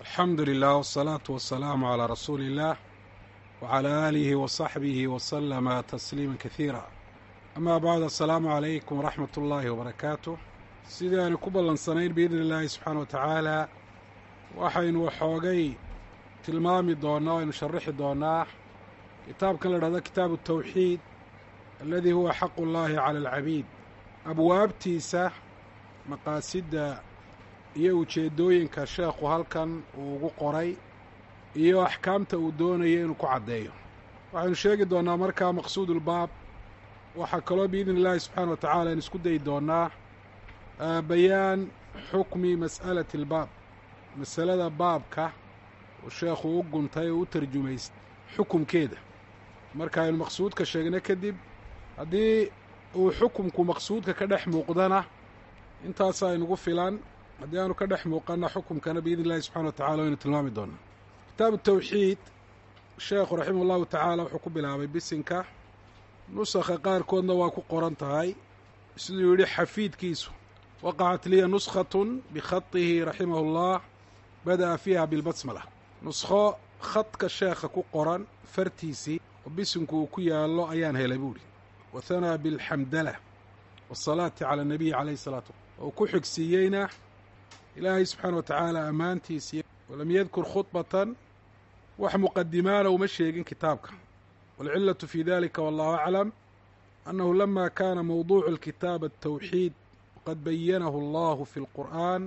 alxamdu lilah wsalaatu wasalaamu calaa rasuuli illaah wacalaa aalihi wasaxbihi wasalama tasliima kasiira amaa bacd assalaamu calaykum waraxmat ullaahi wabarakaatu sidii aynu ku ballansanayn biidni illaahi subxaana wa tacaala waxaynu waxoogay tilmaami doonnaa o aynu sharaxi doonnaa kitaabkan la dhahdo kitaabu tawxiid aladii huwa xaqu llaahi cala alcabiid abwaabtiisa maqaasidda iyo ujeeddooyinka sheekhu halkan uu ugu qoray iyo axkaamta uu doonayo inuu ku caddeeyo waxaynu sheegi doonnaa markaa maqsuudulbaab waxaa kaloo biidni illaahi subxaana wa tacala aynu isku dayi doonnaa bayaan xukmi mas'alati albaab masalada baabka uu sheekhu u guntay oo u tarjumaystay xukumkeeda marka aynu maqsuudka sheegna kadib haddii uu xukumku maqsuudka ka dhex muuqdana intaasaa inugu filan haddii aanu ka dhex muuqana xukumkana biidni illahi subxana wa tacala waynu tilmaami doonaa kitaabu tawxiid sheekhu raximah ullahu tacaala wuxuu ku bilaabay bisinka nusakha qaarkoodna waa ku qoran tahay siduu yidhi xafiidkiisu waqacat liya nuskhatun bikhatihi raximahu llah bada'a fiiha bilbasmala nuskho khadka sheekha ku qoran fartiisii oo bisinku uu ku yaallo ayaan helay buuhi wahanaa bilxamdala waasalaati cala anabiyi calayhi salaatu oo ku xigsiiyeyna ilaahay subxaana wa tacaala ammaantiisii walam yadkur khudbatan wax muqadimaana uma sheegin kitaabka waalcillatu fi dalika wallahu aclam annahu lama kana mawduucu alkitaab altawxiid waqad bayanahu allahu fi lqur'an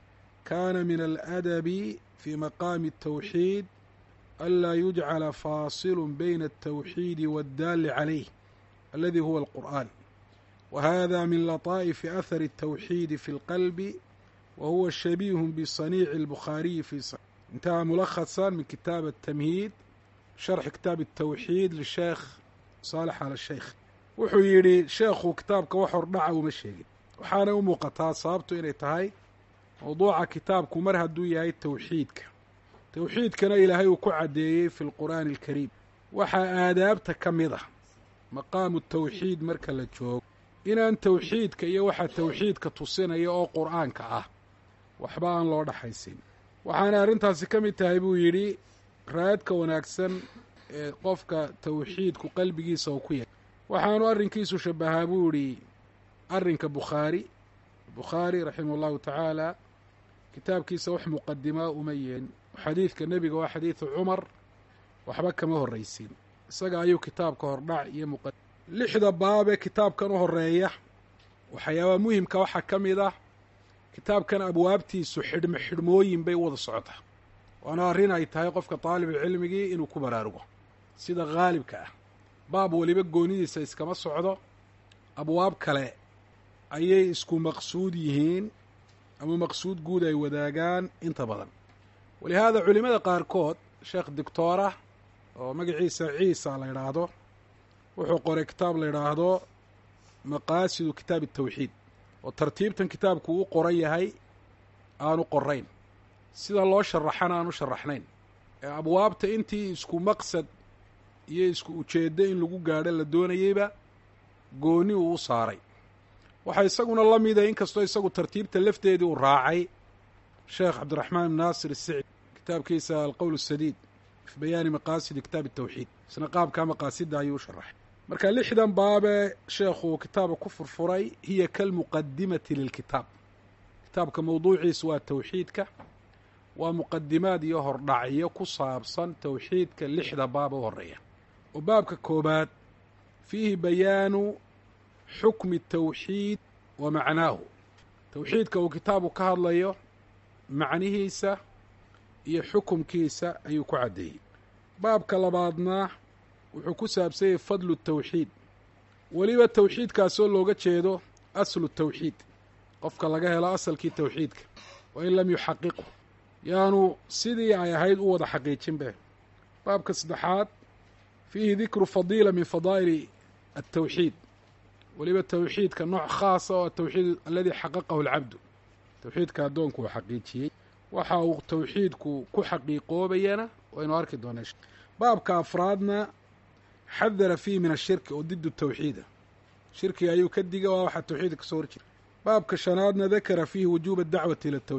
kana min aladabi fi maqaami altawxiid anlaa yujcala faasilu bayna altawxiidi waaddaali calayh aladi huwa alqur'an wa hada min lataa'ifi ahari altawxiidi fi lqalbi wa huwa shabiihun bisaniici albukhaariyi fi intaha mulakhasan min kitaab atamhiid sharxi kitaab altawxiid lisheekh saalex ala sheikh wuxuu yidhi sheekhu kitaabka wax hordhaca uma sheegin waxaanay u muuqataa sababtu inay tahay mawduuca kitaabku mar hadduu yahay tawxiidka tawxiidkana ilaahay uu ku caddeeyey fi lqur'aani alkariim waxaa aadaabta ka mid ah maqaamu tawxiid marka la joogo inaan tawxiidka iyo waxa tawxiidka tusinaya oo qur'aanka ah waxba aan loo dhaxaysin waxaana arrintaasi ka mid tahay buu yidhi raadka wanaagsan ee qofka tawxiidku qalbigiisa uu ku yahay waxaanu arrinkiisu shabahaa buu yidhi arrinka bukhaari bukhaari raximah llahu tacaala kitaabkiisa wax muqadimaa uma yeelin xadiidka nebiga waa xadiidu cumar waxba kama horraysin isaga ayuu kitaabka hordhac iyo muqa lixda baabee kitaabkan u horeeya waxyaabaha muhimka waxaa ka mid ah kitaabkan abwaabtiisu xidhmo xidhmooyin bay u wada socotaa waana arrin ay tahay qofka daalibulcilmigii inuu ku baraarugo sida khaalibka ah baab weliba goonidiisa iskama socdo abwaab kale ayay isku maqsuud yihiin ama maqsuud guud ay wadaagaan inta badan walihaada culimmada qaarkood sheekh doctoorah oo magaciisa ciisa la yidhaahdo wuxuu qoray kitaab la yidhaahdo maqaasidu kitaabi atawxiid oo tartiibtan kitaabku u qoran yahay aanu qorayn sida loo sharaxana aanu sharaxnayn ee abwaabta intii isku maqsad iyo isku ujeeddo in lagu gaadho la doonayeyba gooni uu u saaray waxaa isaguna la mida inkastoo isagu tartiibta lafteedii uu raacay sheekh cabdiraxmaan ibn naasir isicdi kitaabkiisa alqowl asadiid fi bayaani maqaasidi kitaab atawxiid isna qaabkaa maqaasidda ayuu u sharaxay marka lixdan baabee sheekhu kitaaba ku furfuray hiya kalmuqadimati lilkitaab kitaabka mawduuciisu waa tawxiidka waa muqadimaad iyo hordhacyo ku saabsan tawxiidka lixda baaba u horeeya oo baabka koobaad fiihi bayaanu xukmi tawxiid wa macnaahu tawxiidka uu kitaabu ka hadlayo macnihiisa iyo xukumkiisa ayuu ku caddeeyey baabka labaadna wuxuu ku saabsanyay fadlu tawxiid weliba tawxiidkaasoo looga jeedo aslu tawxiid qofka laga helo asalkii tawxiidka wa in lam yuxaqiqu yaanu sidii ay ahayd u wada xaqiijinbe baabka saddexaad fiihi dikru fadiila min fadaa'ili altawxiid weliba tawxiidka nooc khaasa oo atawxiid aladii xaqaqahu alcabdu tawxiidka addoonku uu xaqiijiyey waxa uu tawxiidku ku xaqiiqoobayana waynu arki doonaa baabka afraadna xadara fiihi min ashirki oo didu tawxiida shirkiga ayuu ka diga waa waxaa tawxiidka kasoo horjira baabka shanaadna dakara fiihi wujuuba dacwati ila tawxiid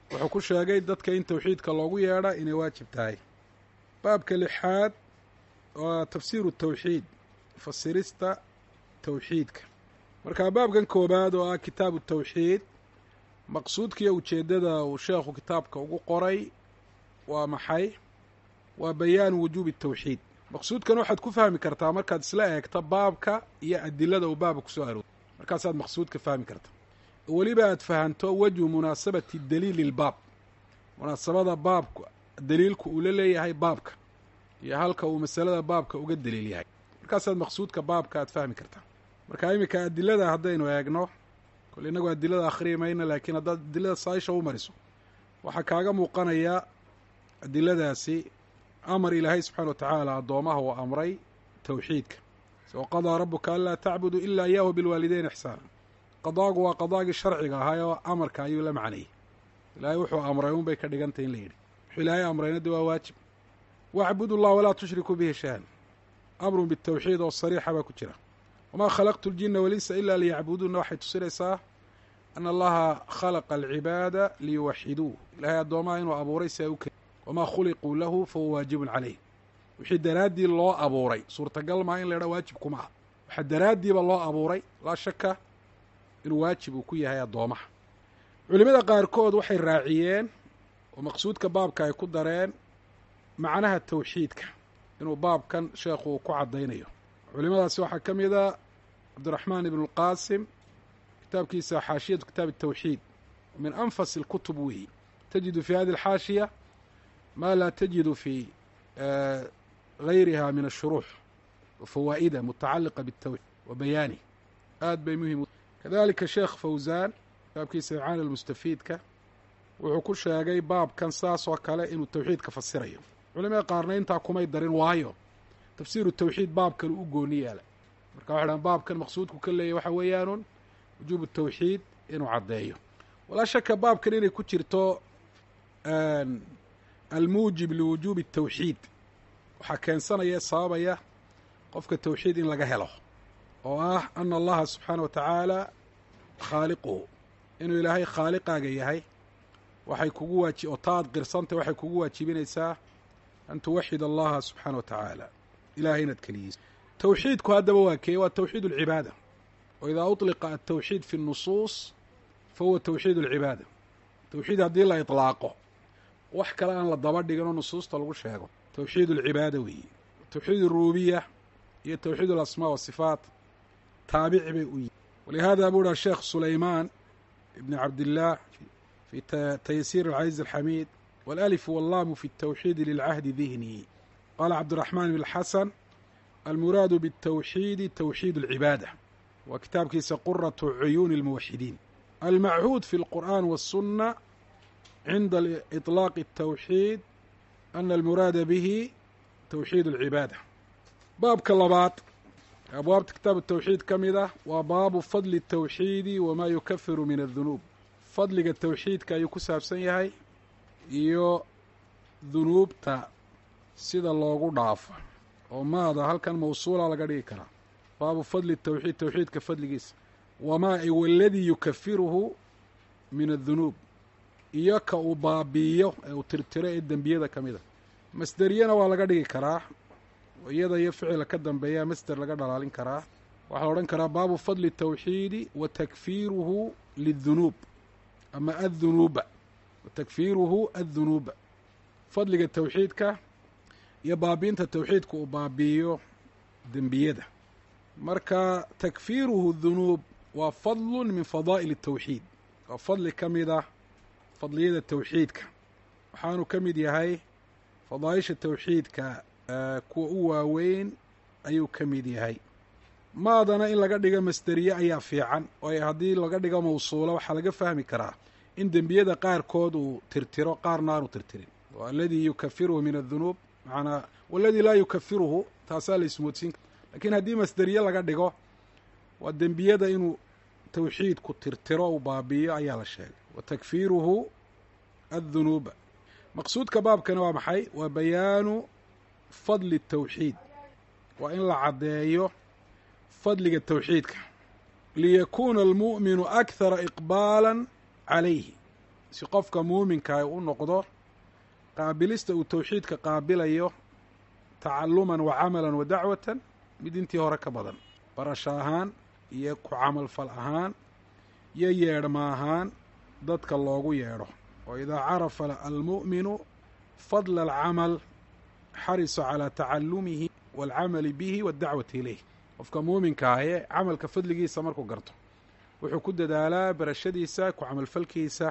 wuxuu ku sheegay dadka in towxiidka loogu yeedha inay waajib tahay baabka lixaad waa tafsiiru tawxiid fasirista towxiidka marka baabkan koobaad oo ah kitaabu tawxiid maqsuudkiiyo ujeeddada uu sheekhu kitaabka ugu qoray waa maxay waa bayaanu wujuubi tawxiid maqsuudkan waxaad ku fahmi kartaa markaad isla eegto baabka iyo adilada uu baabka kusoo arooray markaasaad maqsuudka fahmi karta weliba aad fahanto wejhu munaasabati daliili lbaab munaasabada baabka daliilku uu la leeyahay baabka iyo halka uu masalada baabka uga daliil yahay markaasaad maqsuudka baabka aad fahmi kartaa marka iminka adilada haddaynu eegno kole innagu adilada akhriyi mayna laakiin haddaad adilada saaisha u mariso waxaa kaaga muuqanaya adiladaasi amar ilaahay subxana wa tacaala addoomaha uu amray towxiidka soo qadaa rabuka anlaa tacbudu ilaa iyaahu bilwaalideyn ixsaana qadaagu waa qadaagii sharciga ahaa oo amarka ayuu la macnayay ilaahay wuxuu amray un bay ka dhigantay in la yidhi wuxuu ilaahay amrayna de waa waajib wacbudu llah walaa tushrikuu bihi shay-an amrun bitawxiid oo sariixa baa ku jira wamaa khalaqtu ljina walinsa ilaa liyacbuduuna waxay tusinaysaa ana allaha khalaqa alcibaada liyuwaxiduu ilahay addoomaha inuu abuuray si ay u ke wamaa khuliquu lahu fahuwa waajibun caleyh wixii daraaddii loo abuuray suurtagal maa in la idhaa waajib kuma ah waxaa daraaddiiba loo abuuray laa shaka inuu waajib uu ku yahay addoomaha culimada qaarkood waxay raaciyeen oo maqsuudka baabka ay ku dareen macnaha tawxiidka inuu baabkan sheekhu uu ku caddaynayo culimadaasi waxaa ka mid a cabdiraxmaan ibnu lqaasim kitaabkiisa xaashiyatu kitaab الtawxiid min anfas اlkutub weeyi tajidu fi hadi اlxaashiya ma laa tajidu fi gayriha min الshuruux wafawaa'ida mutacaliqa bالtawxiid wa bayaani aad bay muhim kadalika sheekh fawzan kitaabkiisa icaana lmustafiidka wuxuu ku sheegay baabkan saas oo kale inuu tawxiidka fasirayo culimada qaarna intaa kumay darin waayo tafsiiru tawxiid baabkan u gooni yaala marka waxay dhahan baabkan maqsuudku ka leeyahy waxa weeyaanun wujuubu tawxiid inuu caddeeyo walaa shaka baabkan inay ku jirto almuujib liwujuubi الtawxiid waxaa keensanaya sababaya qofka tawxiid in laga helo oo ah ana allaha subxaana wa tacaala khaaliquhu inuu ilaahay khaaliqaaga yahay waxay kugu waaji oo taad qirsantay waxay kugu waajibinaysaa an tuwaxid allaha subxaana wa tacaala ilahay inaad keliyeyso tawxiidku haddaba waa keeye waa tawxiid اlcibaada o idaa uطliqa altawxiid fi الnusuus fahuwa tawxiid اlcibaada tawxiid haddii la iطlaaqo wax kale aan la daba dhiginoo nusuusta lagu sheego tawxiid اlcibaada weeye tawxiid الrububiya iyo tawxiid اlasmaa wasifaat taabici bay u yihin walihada buu dhaha sheekh sulaymaan ibn cabdillaah fi taysiir alcaziz alxamiid walأlif wاllaamu fi الtawxiidi lilcahdi dihni qaala cabdiraxmaan bn xasan almuraadu bالtawxiidi tawxiid اlcibaada waa kitaabkiisa quraةu cuyuuni اlmuwaxidiin almachuud fi اlqur'an wالsuna cinda iطlaaqi الtawxiid ana almuraada bihi tawxiid اlcibaada baabka labaad abwaabta kitaab tawxiid ka mid ah waa baabu fadli الtawxiidi wamaa yukafiru min الdunuub fadliga tawxiidka ayuu ku saabsan yahay iyo dunuubta sida loogu dhaafo oo maada halkan mawsuula laga dhigi karaa baabu fadli tawxiid tawxiidka fadligiisa wamaa i waladii yukafiruhu min addunuub iyo ka uu baabi'iyo ee uu tirtiro ee dembiyada ka mida masderiyana waa laga dhigi karaa iyada iyo ficila ka dambeeyaa masder laga dhalaalin karaa waxaa la odhan karaa baabu fadli tawxiidi wa takfiiruhu lidunuub ama addunuuba wa takfiiruhu addunuuba fadliga tawxiidka iyo baabiinta tawxiidka uu baabi'iyo dembiyada marka takfiiruhu dunuub waa fadlun min fadaa'il الtawxiid waa fadli ka mid ah fadliyada tawxiidka waxaanu ka mid yahay fadaaisha tawxiidka kuwa u waaweyn ayuu ka mid yahay maadana in laga dhigo masderiye ayaa fiican oo haddii laga dhigo mawsuula waxaa laga fahmi karaa in dembiyada qaarkood uu tirtiro qaarna aanu tirtirin aladii yukafiruhu min adunuub maanaa waladii laa yukafiruhu taasaa la ismoodsiin lakiin haddii masderiye laga dhigo waa dembiyada inuu tawxiidku tirtiro uu baabi'iyo ayaa la sheegay wa takfiiruhu addunuuba maqsuudka baabkana waa maxay waa bayaanu fadli الtawxiid waa in la caddeeyo fadliga tawxiidka liyakuuna almu'minu akhara iqbaala calayhi si qofka muuminka u noqdo qaabilista uu towxiidka qaabilayo tacaluman wa camalan wa dacwatan mid intii hore ka badan barasho ahaan iyo ku camalfal ahaan iyo yeedhma ahaan dadka loogu yeedho oo idaa carafa almu'minu fadla alcamal xarisa calaa tacalumihi waalcamali bihi waddacwati ilayh qofka muuminka ahee camalka fadligiisa markuu garto wuxuu ku dadaalaa barashadiisa ku camalfalkiisa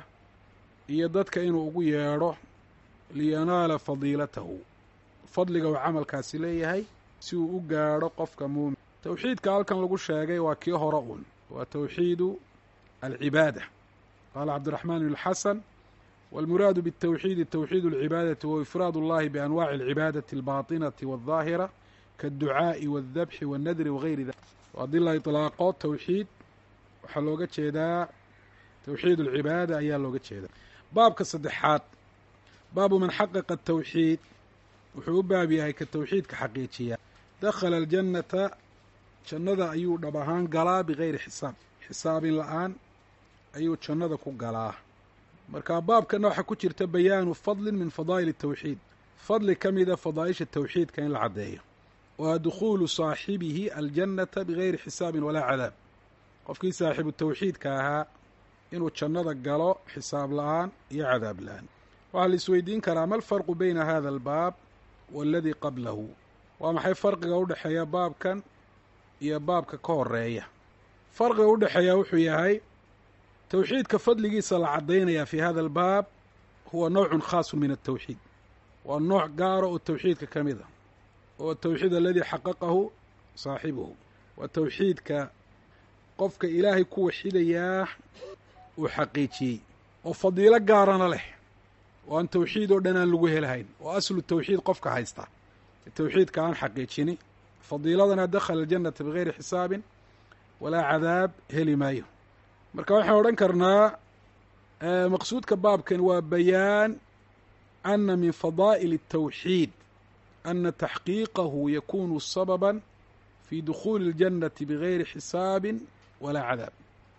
iyo dadka inuu ugu yeedho liyanaala fadiilatahu fadliga uu camalkaasi leeyahay si uu u gaadho qofka muumin towxiidka halkan lagu sheegay waa kii hore uun waa towxiidu alcibaada qaala cabdiraxmaan bn xasan wاlmuraadu bالtowxiidi towxiid اlcibaadati wa ifraad اllahi bianwaci اlcibaadati اlbaطinati wالظaahira kaاdducaaءi wاldabxi wاnnadri wagayri dalik haddii la iطlaaqo towxiid waxaa looga jeedaa towxiid اlcibaada ayaa looga jeedaa baabka saddexaad baabu man xaqaqa الtowxiid wuxuu u baab yahay ka towxiidka xaqiijiya dakhala aljannata jannada ayuu dhab ahaan galaa bigayri xisaab xisaabin la-aan ayuu jannada ku galaa marka baabkana waxaa ku jirta bayaanu fadlin min fadaa'il الtowxiid fadli ka mida fadaa'isha towxiidka in la caddeeyo waa dukhuulu saaxibihi aljannata bigayri xisaabin walaa cadaab qofkii saaxiibu towxiidka ahaa inuu jannada galo xisaab la-aan iyo cadaab la-aan waxaa la isweydiin karaa ma alfarqu beyna hada albaab waaladii qablahu waa maxay farqiga u dhexeeya baabkan iyo baabka ka horeeya farqiga u dhexeeya wuxuu yahay towxiidka fadligiisa la caddaynaya fi hada albaab huwa nowcun khaasun min altowxiid waa nooc gaara oo towxiidka ka mid a oo towxiid aladii xaqaqahu saaxibuhu waa towxiidka qofka ilaahay ku waxidayaa uu xaqiijiyey oo fadiilo gaarana leh oo aan towxiid oo dhan aan lagu helahayn oo aslu towxiid qofka haysta towxiidka aan xaqiijini fadiiladana dakhala aljannata bigayri xisaabin walaa cadaab heli maayo marka waxaan odhan karnaa maqsuudka baabkan waa bayaan ana min fadaa'il الtowxiid ana taxqiiqahu yakunu sababa fi dukhuuli اljannati bigayri xisaabi walaa cadaab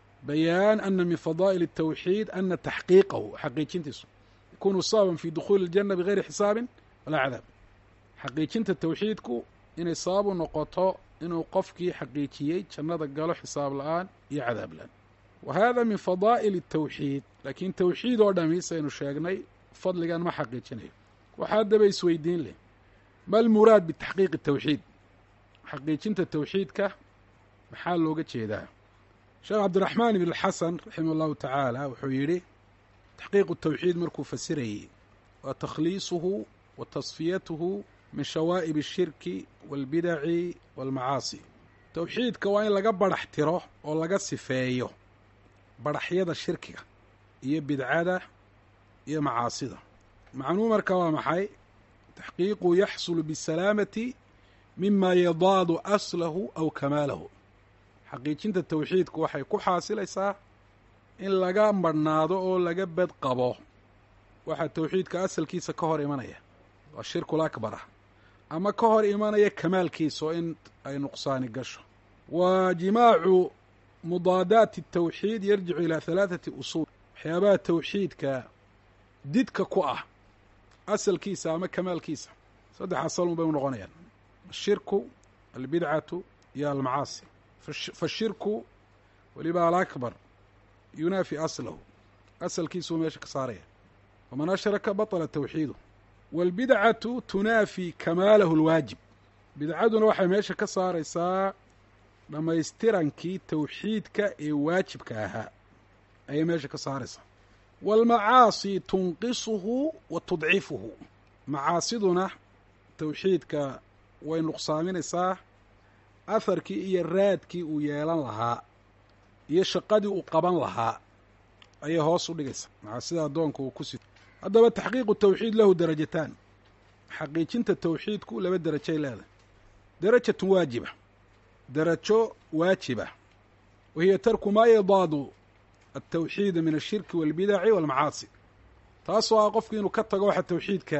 bayaan ana min fadaa'il الtowxiid ana taxqiiqahu xaqiijintiisu yakunu sababan fi dukhuuli اljanna bigayri xisaabin walaa cadaab xaqiijinta towxiidku inay sabab u noqoto inuu qofkii xaqiijiyey jannada galo xisaab la-aan iyo cadaab la-aan wa hada min fadaa'il الtowxiid laakiin towxiid oo dhami saynu sheegnay fadligan ma xaqiijinayo waxaa daba isweydiin leh ma almuraad bitaxqiiqi towxiid xaqiijinta towxiidka maxaa looga jeedaa sheekh cabdiraxmaan ibn xasan raximah allahu tacaala wuxuu yidhi taxqiiqu towxiid markuu fasirayey waa takhliisuhu wa tasfiyatuhu min shawaa'ib الshirki wاlbidaci wاlmacaasi towxiidka waa in laga barax tiro oo laga sifeeyo baraxyada shirkiga iyo bidcada iyo macaasida macnuu marka waa maxay taxqiiqu yaxsulu bisalaamati mima yadaadu aslahu aw kamaalahu xaqiijinta towxiidku waxay ku xaasilaysaa in laga marhnaado oo laga bad qabo waxaa towxiidka asalkiisa ka hor imanaya waa shirkul akbara ama ka hor imanaya kamaalkiisa oo in ay nuqsaani gasho wa jimaacu mudaadaati الtowxiid yarjicu ilaa halaaثati usuul waxyaabaha towxiidka didka ku ah asalkiisa ama kamaalkiisa saddex asal un bay u noqonayaan ashirku albidcatu iyo almacaasi fashirku weliba alakbar yunaafi aslahu asalkiisuu meesha ka saaraya waman ashraka baطla towxiidu wاlbidcatu tunaafi kamaalahu اlwaajib bidcaduna waxay meesha ka saaraysaa dhammaystirankii towxiidka ee waajibka ahaa ayay meesha ka saaraysaa waalmacaasi tunqisuhu wa tudcifuhu macaasiduna towxiidka way nuqsaaminaysaa aharkii iyo raadkii uu yeelan lahaa iyo shaqadii uu qaban lahaa ayay hoos u dhigaysaa macaasida addoonka uu ku sito haddaba taxqiiqu towxiid lahu darajataan xaqiijinta towxiidku laba derajay leedahay darajatun waajiba darajo waajiba wa hiya tarku maa yadaadu altawxiida min ashirki waalbidaci waalmacaasi taasoo ah qofku inuu ka tago waxa towxiidka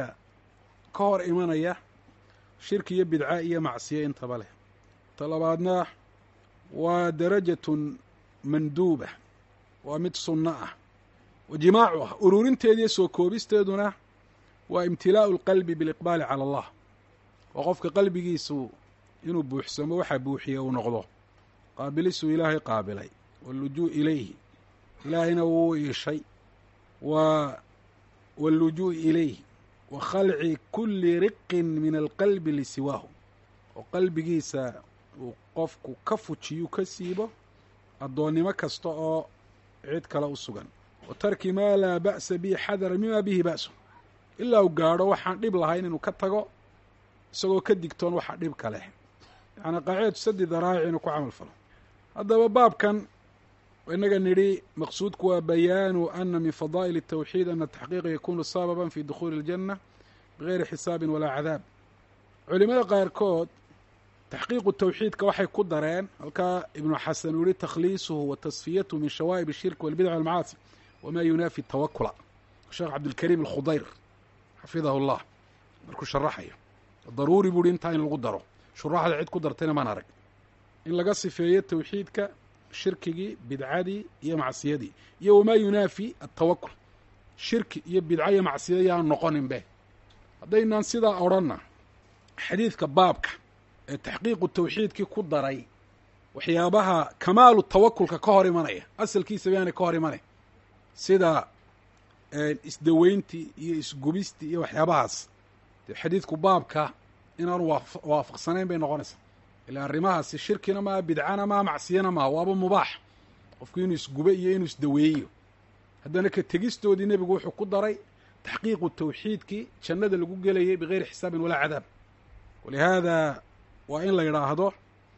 ka hor imanaya shirki iyo bidca iyo macsiyo intaba leh ta labaadna waa darajatun manduuba waa mid sunno ah wa jimaacuha ururinteediiyo soo koobisteeduna waa imtilaa'u lqalbi biliqbaali cala allah oo qofka qalbigiisu inuu buuxsamo waxaa buuxiye uu noqdo qaabilisuu ilaahay qaabilay wallujuu ilayhi ilaahayna wuu iishay wa wallujuu ilayhi wa khalci kulli riqin min alqalbi lisiwaahu oo qalbigiisa uu qofku ka fujiyu ka siibo addoonnimo kasta oo cid kale u sugan wa tarki maa laa ba'sa bihi xadara mima bihi ba'su ilaa uu gaadho waxaan dhib lahayn inuu ka tago isagoo ka digtoon waxa dhibka leh yacnii qaacidatu sadi daraa'ic inuu ku camal falo haddaba baabkan inaga nidhi maqsuudku waa bayaanu ana min fadaa'il الtawxiid ana taxqiiqa yakunu sababan fi dukhuuli اljanna bigayri xisaabin walaa cadaab culimada qaarkood taxqiiqu tawxiidka waxay ku dareen halkaa ibnu xasan uu yihi takhliisuhu wa tasfiyatuhu min shawaa'ib الshirki walbidc walmacaasi wama yunaafi tawakula sheekh cabdilkariim alkhudayr xafidahu اllah markuu sharaxayo daruuri buu hi intaa in lagu daro shuraaxda cid ku dartayna maan arag in laga sifeeyo tawxiidka shirkigii bidcadii iyo macsiyadii iyo wamaa yunaafi atawakul shirki iyo bidca iyo macsiya yaan noqonin be haddaynaan sidaa odhanna xadiidka baabka ee taxqiiqu tawxiidkii ku daray waxyaabaha kamaalu tawakulka ka hor imanaya asalkiisaba yaanay ka hor imanay sida isdaweyntii iyo isgubistii iyo waxyaabahaas dee xadiidku baabka inaanu waafaqsanayn bay noqonaysaa ilaa arrimahaasi shirkina maaha bidcana maaha macsiyana maaha waaba mubaax qofku inuu isgube iyo inuu isdaweeyo haddana ka tegistoodii nebigu wuxuu ku daray taxqiiqu tawxiidkii jannada lagu gelayay bigayri xisaabin walaa cadaab walihaada waa in la yidhaahdo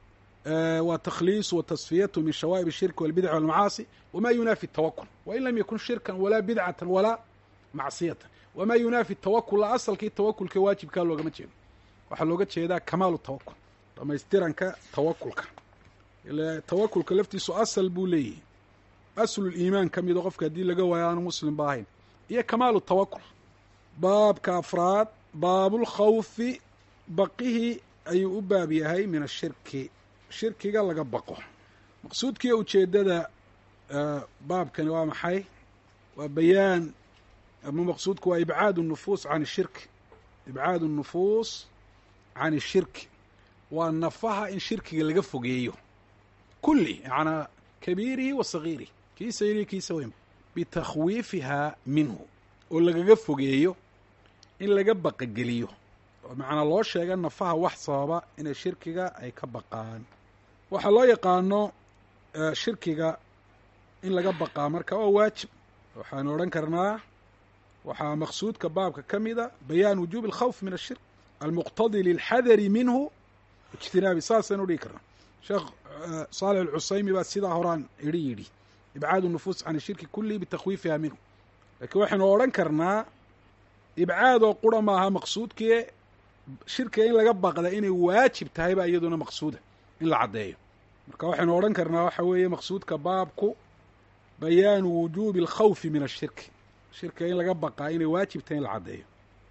waa takhliisu wa tasfiyatu min shawaa'ib الshirki walbidc walmacaasi wama yunaafi tawakul wain lam yakun shirkan walaa bidcatan walaa macsiyatan wama yunaafi tawakul la asalkii tawakulka waajibkaa loogama jeedo waxaa looga jeedaa kamaalu tawakul dhamaystiranka tawakulka ila tawakulka laftiisu asal buu leeyahay asluliimaan ka mido qofka haddii laga waayo aanu muslim ba ahayn iyo kamaalu tawakul baabka afraad baabulkhawfi baqihii ayuu u baab yahay min ashirki shirkiga laga baqo maqsuudkiiyo ujeeddada baabkani waa maxay waa bayaan ama maqsuudku waa ibcaadu nufuus can ishirki ibcaadu nufuus can ishirki waa nafaha in shirkiga laga fogeeyo kulli yacanaa kabiirihi wa sagiirihi kiisa yariyo kiisa weyn bitakhwiifihaa minhu oo lagaga fogeeyo in laga baqageliyo oo macnaa loo sheega nafaha wax sababa inay shirkiga ay ka baqaan waxaa loo yaqaano shirkiga in laga baqaa marka waa waajib waxaanu odhan karnaa waxaa maqsuudka baabka ka mida bayaan wujuubi alkhawf min ashirk almuqtadi lilxadari minhu ijtinaabi saasaynu dhigi karnaa sheekh saalix alcusaymi baa sidaa horaan idhi yidhi ibcaadu nufuus can ishirki kullihi bitakhwiifiha minhu laakiin waxaynu odhan karnaa ibcaadoo qura maaha maqsuudkii shirkiga in laga baqda inay waajib tahay baa iyaduna maqsuuda in la caddeeyo marka waxaynu odhan karnaa waxa weeye maqsuudka baabku bayaanu wujuubi alkhawfi min ashirki shirkiga in laga baqaa inay waajib tahay in la caddeeyo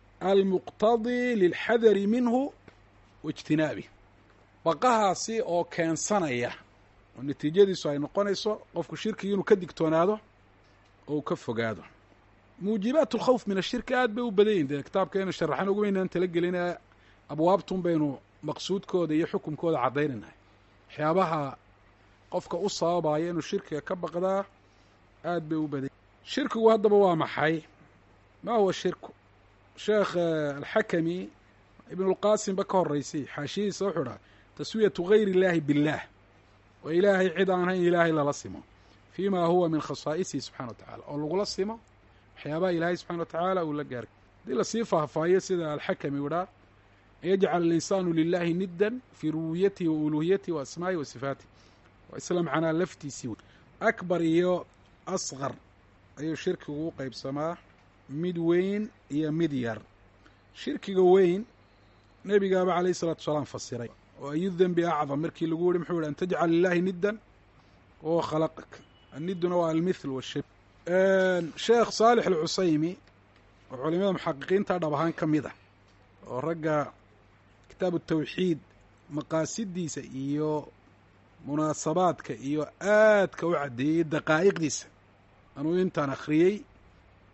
almuqtadii lilxadari minhu waijtinaabi baqahaasi oo keensanaya oo natiijadiisu ay noqonayso qofku shirkigi inuu ka digtoonaado oo uu ka fogaado muujibaat alkhawf min ashirki aad bay u badan yihin dee kitaabkeenu sharaxan ugumaynaan talagelinee abwaabtun baynu maqsuudkooda iyo xukumkooda caddaynaynahay waxyaabaha qofka u sababaya inuu shirkiga ka baqdaa aad bay u badan shirkigu haddaba waa maxay ma huwa shirku sheekh alxakami ibnulqaasim ba ka horeysay xaashiyihiisa wuxuu dhaha taswiyatu gayri illaahi biاllaah oo ilaahay cid aan hayn ilaahay lala simo fii ma huwa min khasaa'isihi subxana wa tacala oo lagula simo waxyaabaha ilaahay subxana wa tacaala uu la gaaray haddii lasii faahfaahiyo sida alxakami u dhaa an yajcala alinsaanu lilahi niddan fii rububiyatihi wa uluhiyatihi wa asmaa'ihi wa sifaatih waa isla macnaa laftiisii wey akbar iyo asqar ayuu shirkigu u qeybsamaa mid weyn iyo mid yar shirkiga weyn nebigaaba calayh isalatu wasalaam fasiray oo ayu dembi acdam markii lagu yihi muxuu yihi an tajcal lilahi niddan wahuwa khalaqak anniduna waa almithl washib sheekh saalix alcusaymi oo culimada muxaqiqiinta dhab ahaan ka mid a oo ragga kitaabu tawxiid maqaasidiisa iyo munaasabaadka iyo aadka u caddeeyey daqaa'iqdiisa anuu intaan akhriyey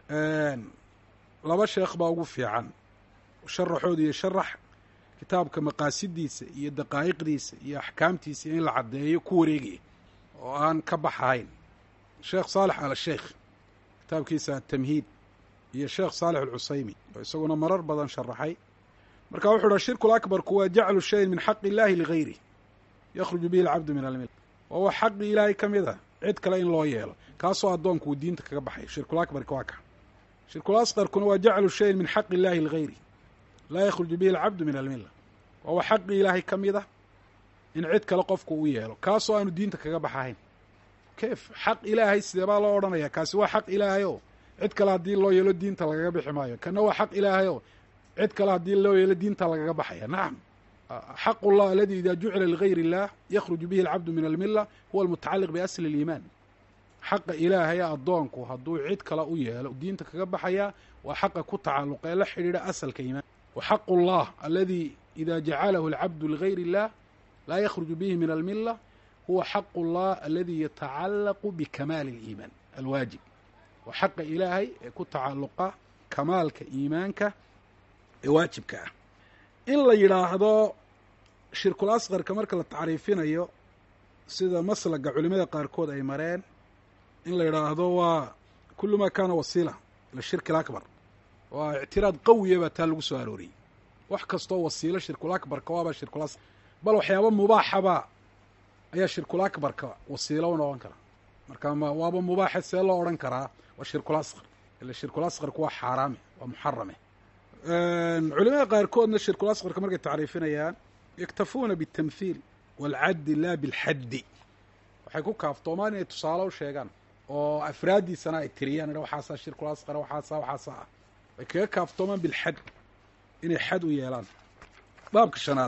laba sheekh baa ugu fiican sharaxooda iyo sharax kitaabka maqaasidiisa iyo daqaa'iqdiisa iyo axkaamtiisa in la caddeeyo ku wareegaya oo aan ka baxahayn sheekh saalex al sheikh kitaabkiisa atamhiid iyo sheekh saalex alcusaymi oo isaguna marar badan sharaxay marka wuxuu uha shirku lakbarku waa jaclu shayin min xaqi illaahi ligayri yakhruju bihi alcabdu min almil waa wax xaqii ilaahay ka mid a cid kale in loo yeelo kaasoo addoonku uu diinta kaga baxayo shirkulakbarka waa ka shirkul asqarkuna waa jaclu shayin min xaqi illaahi ligayri laa yakhruju bihi alcabdu min almilla waa wax xaqii ilaahay ka mid ah in cid kale qofku u yeelo kaasoo aanu diinta kaga baxahayn keef xaq ilaahay sidee baa loo odhanaya kaasi waa xaq ilaahay oo cid kale haddii loo yeelo diinta lagaga bixi maayo kana waa xaq ilaahay oo cid kale haddii loo yeelo diinta lagaga baxaya nacam xaq ullah aladi ida jucila ligayr illah yakhruju bihi alcabdu min almilla huwa almutacaliq biasli اliimaan xaqa ilaahaya addoonku hadduu cid kale u yeelo diinta kaga baxaya waa xaqa ku tacalluqa ee la xidhiidha asalka iimaan wa xaqu llah aladi ida jacalahu alcabdu ligayr illah laa yakhruju bihi min almilla huwa xaqu llah aladi yatacallaqu bikamaali اliimaan alwaajib waa xaqa ilaahay ee ku tacalluqa kamaalka iimaanka ee waajibka ah in la yidhaahdo shirkul asqarka marka la tacriifinayo sida maslaga culimada qaarkood ay mareen in la yidhaahdo waa kullu maa kaana wasiila ila shirki alakbar waa ictiraad qawiya baa taa lagu soo arooriyey wax kastoo wasiilo shirkul akbarka waaba shirkul asqar bal waxyaaba mubaaxaba ayaa shirkul akbarka wasiilo u noqon kara marka ma waaba mubaaxe see loo odhan karaa waa shirkul asqar ila shirkul asqarku waa xaaraame waa muxarame culimada qaarkoodna shirkul asqarka markay tacriifinayaan yaktafuuna biاtamhiil wاlcaddi laa bilxaddi waxay ku kaaftoomaan inay tusaale u sheegaan oo afraaddiisana ay tiriyaan idha waxaasaa shirkul asqara waxaasa waxaasa ah way kaga kaaftoomaan bilxad inay xad u yeelaan baabka shanaad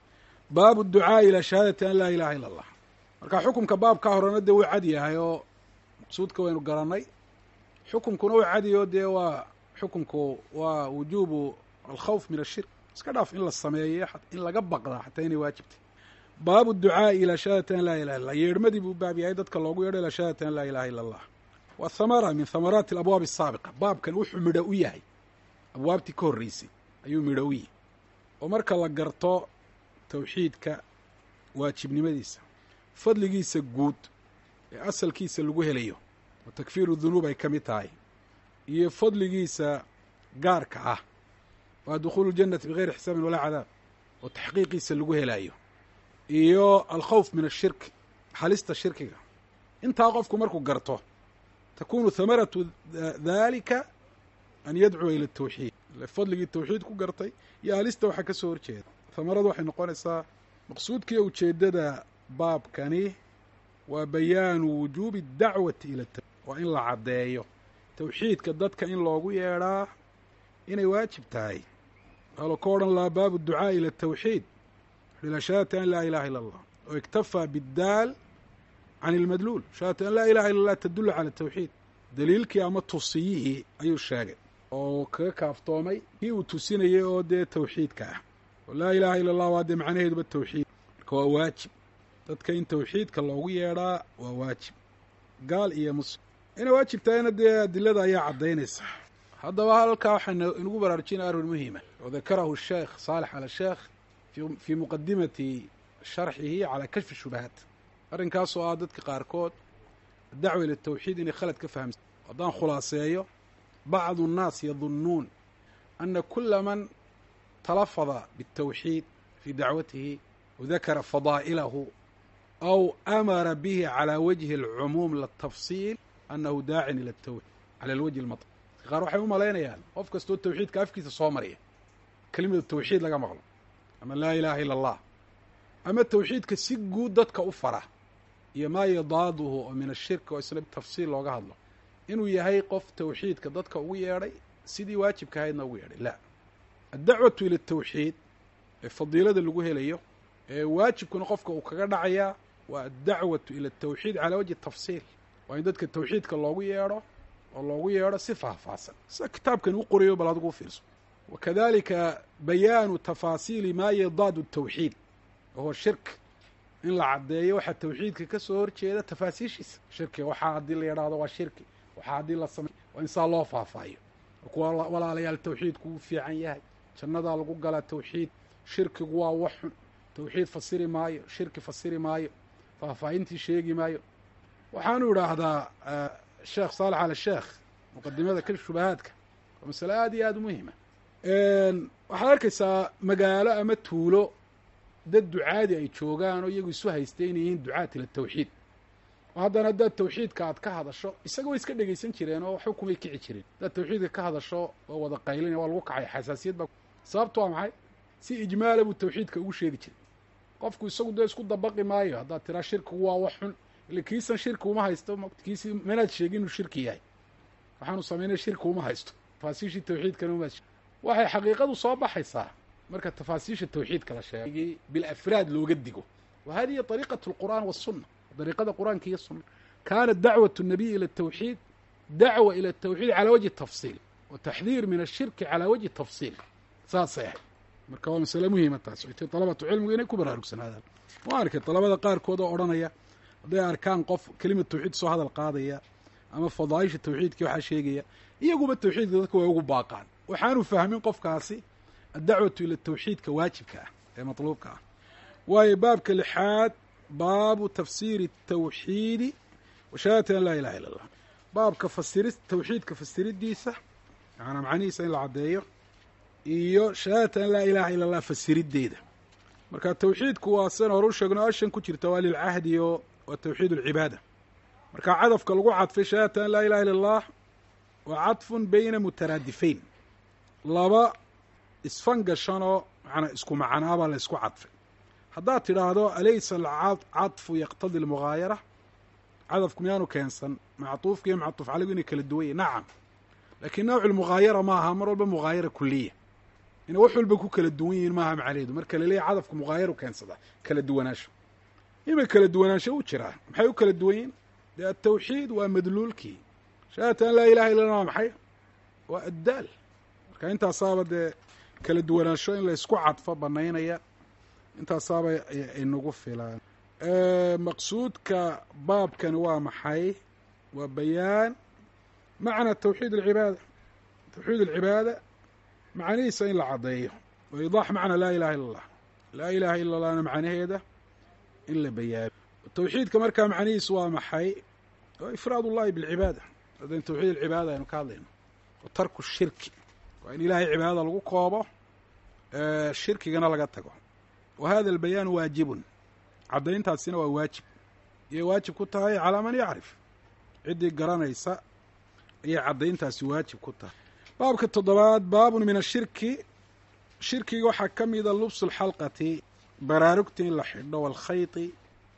baabu ducaa'i ilaa shahaadati an laa ilaha ila allah marka xukumka baabkaa horena dee wuu cad yahay oo maqsuudka waynu garannay xukumkuna uu cadiyo dee waa xukumku waa wujuubu alkhawf min ashirk iska dhaaf in la sameeyo in laga baqdaa xataa inay waajibtay baabu ducaa'i ilaa shahaadati an laa ilaha illa allah yeedhmadii buu baab yahay dadka loogu yeedho ilaa shahaadati an laa ilaha illa allah waa thamara min thamaraati alabwaabi asaabiqa baabkan wuxuu midho u yahay abwaabtii ka horreysay ayuu midho u yahay oo marka la garto tawxiidka waajibnimadiisa fadligiisa guud ee asalkiisa lagu helayo oo takfiiru dunuub ay ka mid tahay iyo fadligiisa gaarka ah waa dukhuulu ljannati bigayri xisaabin walaa cadaab oo taxqiiqiisa lagu helaayo iyo alkhawf min ashirk halista shirkiga intaa qofku markuu garto takunu hamaratu dalika an yadcuwa ila tawxiid fadligii tawxiid ku gartay iyo halista waxaa ka soo horjeeda hamaradu waxay noqonaysaa maqsuudkiiyo ujeeddada baabkani waa bayaanu wujuubi dacwati ila waa in la caddeeyo tawxiidka dadka in loogu yeedhaa inay waajib tahay waxaa ka odhan lahaa baabu ducaa'i ila tawxiid ila shahaadati an laa ilaha illa allah oo iktafaa biddaal can ilmadluul shahaadati an laa ilaha illa allah tadullu cala tawxiid daliilkii ama tusiyihii ayuu sheegay oo kaga kaaftoomay kii uu tusinayay oo dee tawxiidka ah oo laa ilaha illa allah waa dee macnaheeduba tawxiid marka waa waajib dadka in tawxiidka loogu yeedhaa waa waajib gaal iyo muslim inay waajib tahayna dee adilada ayaa caddaynaysa haddaba halkaa waxaa inagu baraarujinaya arrin muhima oo dakarahu sheekh saalex ala sheekh fii muqadimati sharxihi calaa kashfi shubahaat arrinkaasoo ah dadka qaarkood adacwa ila tawxiid inay khalad ka fahamsa haddaan khulaaseeyo bacdu الnaas yadunnuun ana kula man talafada bالtawxiid fii dacwatihi wadakara fadaa'ilahu aw amara bihi calى wajhi اlcumuum latafsiil anahu daacin ila tawxiid cala alwajhi اlmaطl qaar waxay u malaynayaan qof kastoo tawxiidka afkiisa soo marya kelimada tawxiid laga maqlo ama laa ilaha ila اllah ama tawxiidka si guud dadka u fara iyo maa yadaaduhu oo min ashirki oo isna tafsiil looga hadlo inuu yahay qof tawxiidka dadka ugu yeedhay sidii waajibka ahaydna ugu yeedhay la addacwatu ila tawxiid ee fadiilada lagu helayo ee waajibkuna qofka uu kaga dhacayaa waa addacwatu ila tawxiid calaa wajhi tafsiil waa in dadka tawxiidka loogu yeedho oo loogu yeedho si faahfaahsan sida kitaabkan u qorayo bal adigu u fiirso wa kadalika bayaanu tafaasiili maa yadaadu tawxiid wahuwa shirk in la caddeeyo waxaa tawxiidka ka soo horjeeda tafaasiishiisa shirkiga waxaa haddii la yidhaahdo waa shirki waxaa haddii la samey waa in saa loo faahfaahiyo kuwa walaalayaal tawxiidku uu fiican yahay jannadaa lagu galaa tawxiid shirkigu waa wax xun tawxiid fasiri maayo shirki fasiri maayo faahfaahintii sheegi maayo waxaanu idhaahdaa sheekh saalex al sheekh muqadimada ka shubahaadka waa masale aad iyo aada u muhima waxaad arkaysaa magaalo ama tuulo dad ducaadi ay joogaan oo iyagu isu haystay inay yihiin ducaat ila tawxiid oo haddana haddaad tawxiidka aad ka hadasho isaga way iska dhegaysan jireen oo waxba kumay kici jireen haddaad tawxiidka ka hadasho waa wada qaylina waa lagu kacay xasaasiyad baa sababtu waa maxay si ijmaala buu tawxiidka ugu sheegi jiray qofku isagu dee isku dabaqi maayo haddaad tiraa shirkigu waa wax xun ile kiisan shirki uma haysto kiisi manaad sheegin inuu shirki yahay waxaanu samaynay shirki uma haysto tafaasiishii tawxiidkana umaad waxay xaqiiqadu soo baxaysaa marka tafaasiisha tawxiidka la sheegay bilafraad looga digo wa hadihi طariiqaة اlqur'an wالsuna dariiqada qur'aanka iyo suna kaanat dacwaة الnabiy ilى الtawxiid dacwa ilى الtawxiid calى wajhi tafsiil wa taxdiir min الshirki calى wajhi tafsiil saasay ahayd marka waa masale muhiima taas oytay dalabatu cilmigu inay ku baraarugsanaadaan waa arkay dalabada qaarkood oo odhanaya hadday arkaan qof kelimad tawxiid soo hadal qaadaya ama fadaaisha tawxiidkii waxaa sheegaya iyaguba tawxiidka dadka way ugu baaqaan waxaanu fahmin qofkaasi addacwatu ila tawxiidka waajibka ah ee matluubka ah waayo baabka lixaad baabu tafsiiri tawxiidi wa shahaadati an laa ilaha illa allah baabka fasiri tawxiidka fasiridiisa macanaa macnihiisa in la caddeeyo iyo shahaadati an laa ilaha illa allah fasirideeda marka tawxiidku waa sidan hore u sheegno ashan ku jirta waa lilcahdi oo waa tawxiid alcibaada marka cadafka lagu cadfay shahaadati an laa ilaha illa allah waa cadfun beyna mutaraadifayn laba isfangashanoo manaa isku macnaabaa la isku cadfay haddaad tidhaahdo alaysa alcadfu yaqtadi almugaayara cadafku miyaanu keensan mactuufka iyo mactuuf caligu inay kala duwan yahin nacam laakiin nawcu lmugaayara maaha mar walba mugaayara kuliya inay wax walba ku kala duwan yihiin maaha macnaheedu marka laleeyahy cadafku mugaayaru keensada kala duwanaansho ima kala duwanaansho u jiraa maxay u kala duwan yihin dee atawxiid waa madluulkii shahaadati an laa ilaha illa waa maxay waa addaal marka intaasaaba dee kala duwanaansho in la isku cadfo banaynaya intaasaaba inagu filaan maqsuudka baabkani waa maxay waa bayaan macna tawxiid alcibaada tawxiid alcibaada macnihiisa in la caddeeyo wa idaax macna laa ilaha illa allah laa ilaha illa allahna macnaheeda in la bayaano tawxiidka markaa macnihiisu waa maxay waa ifraad ullahi bilcibaada hadan tawxiid alcibaada aynu ka hadlayno wa tarku shirki waa in ilahay cibaadada lagu koobo shirkigana laga tago wa hada albayaan waajibun caddayntaasina waa waajib ayay waajib ku tahay calaa man yacrif ciddii garanaysa ayay caddayntaasi waajib ku tahay baabka toddobaad baabun min ashirki shirkiga waxaa ka mida lubsu lxalqati baraarugta in la xidho walkhayti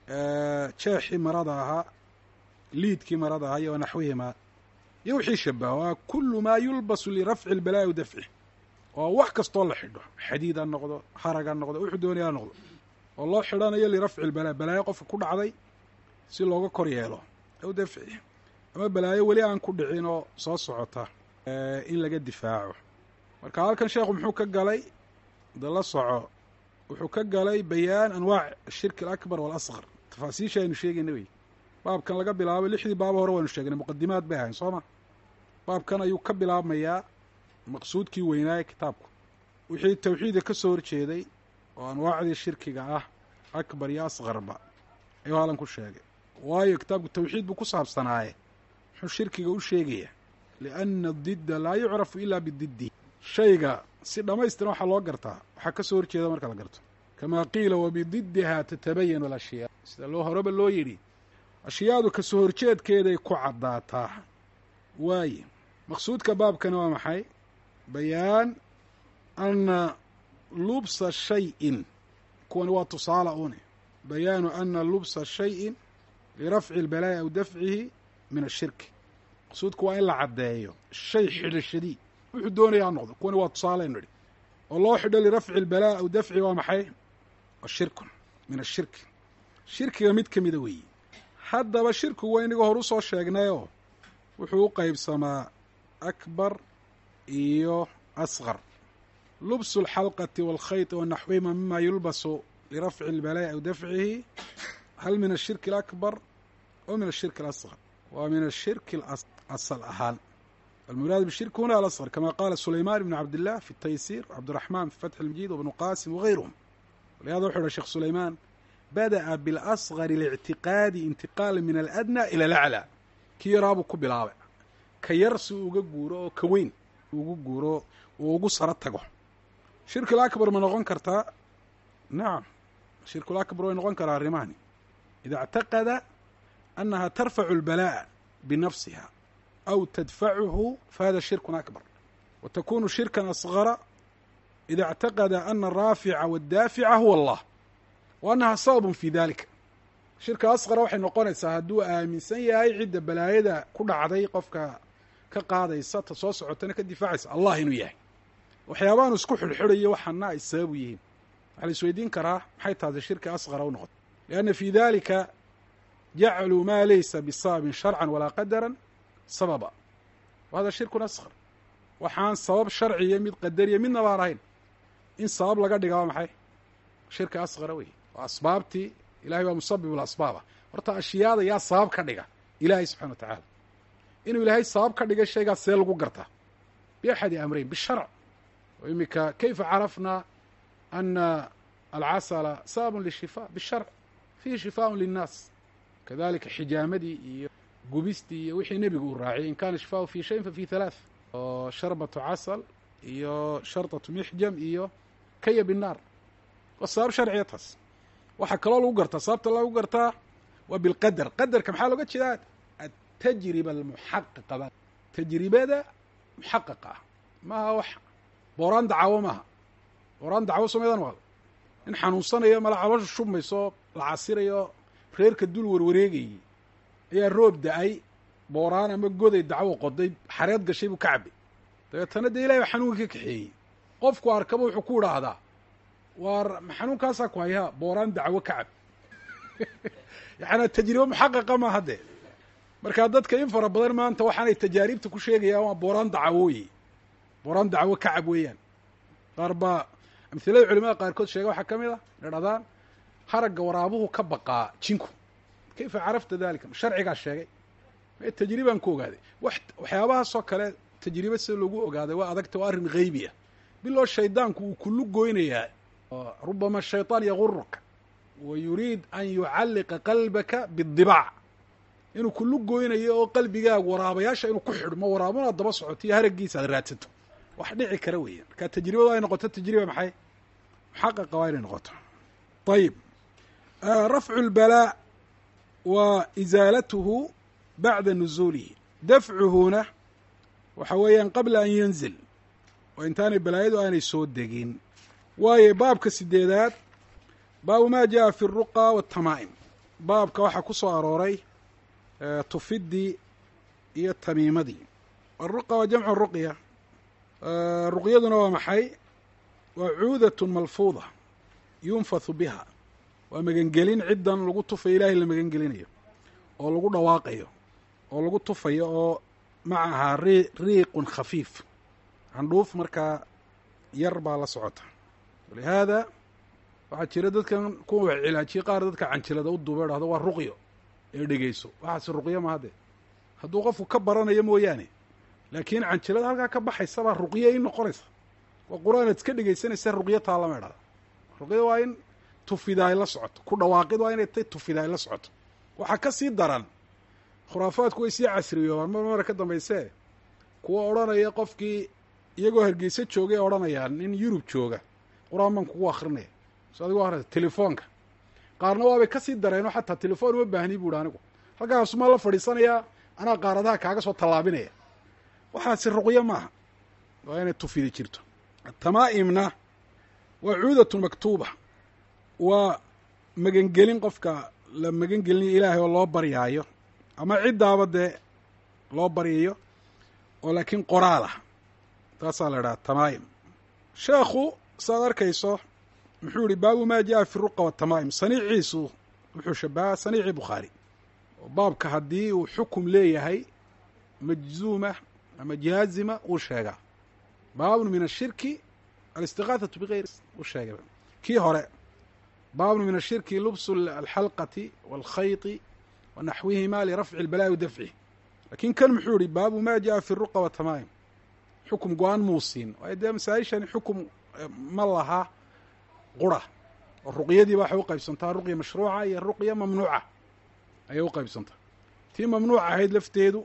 jeexii marada ahaa liidkii marada ahaa iyo wanaxwihimaa iyo wixii shabaha waa kulu maa yulbasu lirafci lbalaa'i wa dafcih oo wax kastoo la xidho xadiid ha noqdo harag ha noqdo wuxuu doonaya ha noqdo oo loo xidhanayo lirafci lbalaa balaayo qofka ku dhacday si looga kor yeelo aw dafcih ama balaayo weli aan ku dhicin oo soo socota in laga difaaco marka halkan sheekhu muxuu ka galay de la soco wuxuu ka galay bayaan anwaac ashirki alakbar waalasqar tafaasiisha aynu sheegayna wey baabkan laga bilaabo lixdii baabo hore waynu sheegnay muqadimaad bay ahayn soo ma baabkan ayuu ka bilaabmayaa maqsuudkii weynaaye kitaabku wixii tawxiidka ka soo horjeeday oo anwaacdii shirkiga ah akbar iyo asqarba ayuu halan ku sheegay waayo kitaabku tawxiid buu ku saabsanaaye muxuu shirkiga u sheegaya lianna didda laa yucrafu ilaa bididdi shayga si dhammaystiran waxaa loo gartaa waxaa ka soo horjeeda marka la garto kamaa qiila wabididdiha tatabayanu alashyaa sida loo horeba loo yidhi ashyaadu ka soo horjeedkeeday ku caddaataa waaye maqsuudka baabkana waa maxay bayaan ana lubsa shayin kuwani waa tusaala une bayaanu ana lubsa shayin lirafci اlbalaa'i aw dafcihi min ashirki maqsuudku waa in la caddeeyo shay xidhashadii wuxuu doonaya ha noqdo kuwani waa tusaalaynu idhi oo loo xidho lirafci اlbalaa aw dafcihi waa maxay waa shirkun min ashirki shirkiga mid ka mida weeye haddaba shirkigu waa inagoo hor u soo sheegnayoo wuxuu u qeybsamaa akbar iyo asqar lubsu اlxalqati wاlkhayط wanaxwihima mima yulbasu lirafci اlbalaa'i aw dafcihi hal min ashirki اlakbar aw min ashirki اlasqar waa min ashirki asal ahaan almuraad bishirk huna alasqar kama qaala sulayman ibn cabdillah fi taysir cabdiraxman fi fatxi lmajid wabnu qasim wagayruhum walihada wuxu uhi sheekh sulayman bada'a bilasgari lictiqaadi intiqaala min aladna ila alaclaa kii yaraabuu ku bilaabay ka yar si uu uga guuro oo ka weyn ugu guuro uu ugu saro tago shirkul akbar ma noqon kartaa nacam shirkul akbar way noqon karaa arrimahani ida اctaqada annaha tarfacu اlbalaa'a binafsiha aw tadfacuhu fahada shirkun akbar wa takunu shirkan asgara ida اctaqada ana araafica waاddaafica huwa allah wa annaha sababun fi dalika shirka asqara waxay noqonaysaa hadduu aaminsan yahay cidda balaayada ku dhacday qofka ka qaadaysa ta soo socotana ka difaacaysa allah inuu yahay waxyaabaanu isku xidhxidhayo waxaana ay sababu yihiin waxaa la isweydiin karaa maxay taasi shirki asqara u noqotay lianna fii dalika jacluu maa laysa bisababin sharcan walaa qadaran sababa wa hada shirkun asqar waxaan sabab sharciya mid qadariya midna baan ahayn in sabab laga dhiga waa maxay shirka asqara wey waa asbaabtii ilahay waa musabib lasbaaba horta ashyaada yaa sabab ka dhiga ilaahay subxana wa tacaala inuu ilaahay sabab ka dhigay shaygaas see lagu gartaa biaxadi amreyn bisharc o imika kayfa carafna ana alcasala sababun lishifa bisharc fihi shifaaun linnaas kadalika xijaamadii iyo gubistii iyo wixii nebigu uu raaciyay in kana shifaau fi shayin fa fi halaath oo sharbatu casal iyo sharطatu mixjam iyo kaya binnaar waa sabab sharciya taas waxaa kaloo lagu gartaa sababta lagu gartaa waa bilqadar qadarka maxaa looga jeedaa atajriba almuxaqiqa ba tajribada muxaqiqa ah maaha wax booraan dacawo maaha booraan dacawo somedan waado in xanuunsanayo mala caloosha shubmayso la casirayo reerka dul warwareegayey ayaa roob da-ay booraan ama goday dacwo qoday xareed gashay buu ka cabay dabeetana dee ilahay baa xanuunka ka kaxeeyey qofku arkaba wuxuu ku idhaahdaa waar xanuunkaasaa ku hayaa booraan dacwo ka cab yaani tajribe muxaqaqa maaha dee markaa dadka in fara badan maanta waxaanay tajaaribta ku sheegayaan waa booraan dacawooye booraan dacwo ka cab weeyaan qaar baa amhilada culimada qaarkood sheega waxaa ka mid a inay dhahdaan haragga waraabuhu ka baqaa jinku kayfa carafta dalika sharcigaa sheegay me tajribaan ku ogaaday wax waxyaabahaasoo kale tajribe sida lagu ogaaday waa adagta waa arrin haybi ah biloo shaydaanku uu kulu goynayaa rubama shayطaan yaguruka wa yuriid an yucalliqa qalbaka biاdibaac inuu kulu goynayo oo qalbigaagu waraabayaasha inuu ku xidhmo waraabuna daba socoto iyo haraggiisa aad raadsato wax dhici kara weeyaan marka tajribadu ay noqoto tajriba maxay muxaqaqa waa inay noqoto ayib rafcu اlbalaa wa isaalatuhu bacda nuzuulihi dafcuhuna waxa weeyaan qabla an yanzil oo intaanay balaayadu aanay soo degin waayo baabka sideedaad baabu ma jaءa fi الruqa wالtamaa'im baabka waxaa ku soo arooray tufidii iyo tamiimadii aلruqa waa jamcu ruqya ruqyaduna waa maxay waa cuudaة malfuuda yunfathu biha waa magangelin ciddan lagu tufayo ilaahay la magangelinayo oo lagu dhawaaqayo oo lagu tufayo oo macahaa ri riiqun khafiif candhuuf markaa yar baa la socota walihaada waxaa jira dadkan kuwa wax cilaajiye qaar dadka canjilada u duuba dhahdo waa ruqyo ee dhegeyso waxaase ruqyo ma hadde hadduu qofku ka baranayo mooyaane laakiin canjilada halkaa ka baxaysa baa ruqyo in noqonaysa waa qur-aan aad iska dhegeysanaysa ruqyo taallama idhahda ruqyada waa in tufida ay la socoto ku dhawaaqid waa inay tay tufida ay la socoto waxaa ka sii daran khuraafaadku way sii casriyoobaan mar mara ka dambayse kuwa odhanaya qofkii iyagoo hargeysa joogay odhanayaan nin yurub jooga qur-aan baan kugu akrinaya so adigo akrinaysa telefoonka qaarna waabay kasii dareenoo xataa telefoon uma baahni buuhi anigu halkaasumaa la fadhiisanayaa anaa qaaradaha kaaga soo tallaabinaya waxaasi ruqyo maaha waa inay tufidi jirto tamaa'imna waa cuudatu maktuuba waa magangelin qofka la magangelinayo ilaahay oo loo baryaayo ama ciddaaba dee loo baryayo oo laakiin qoraal ah taasaa la idhaha tamaa'im sheekhu saaad arkayso muxuu yihi baabu maa jaءa fi ruqa watamaa'im saniiciisu wuxuu shabaha saniicii bukhaari oo baabka haddii uu xukum leeyahay majzuuma ama jaazima uu sheegaa baabun min ashirki alistigaahatu bigayr uu sheegay kii hore baabun min ashirki lubsu alxalqati wاlkhayti wa naxwihima lirafci اlbalaa'i wadafcih laakiin kan muxuu yihi baabu ma jaa fi ruqa wa tamaim xukum go-aan muu siin waayo dee masaa-ishani xukum ma laha qura oo ruqyadiiba waxay u qaybsantaa ruqya mashruuca iyo ruqya mamnuuca ayay u qaybsantaa tii mamnuuc ahayd lafteedu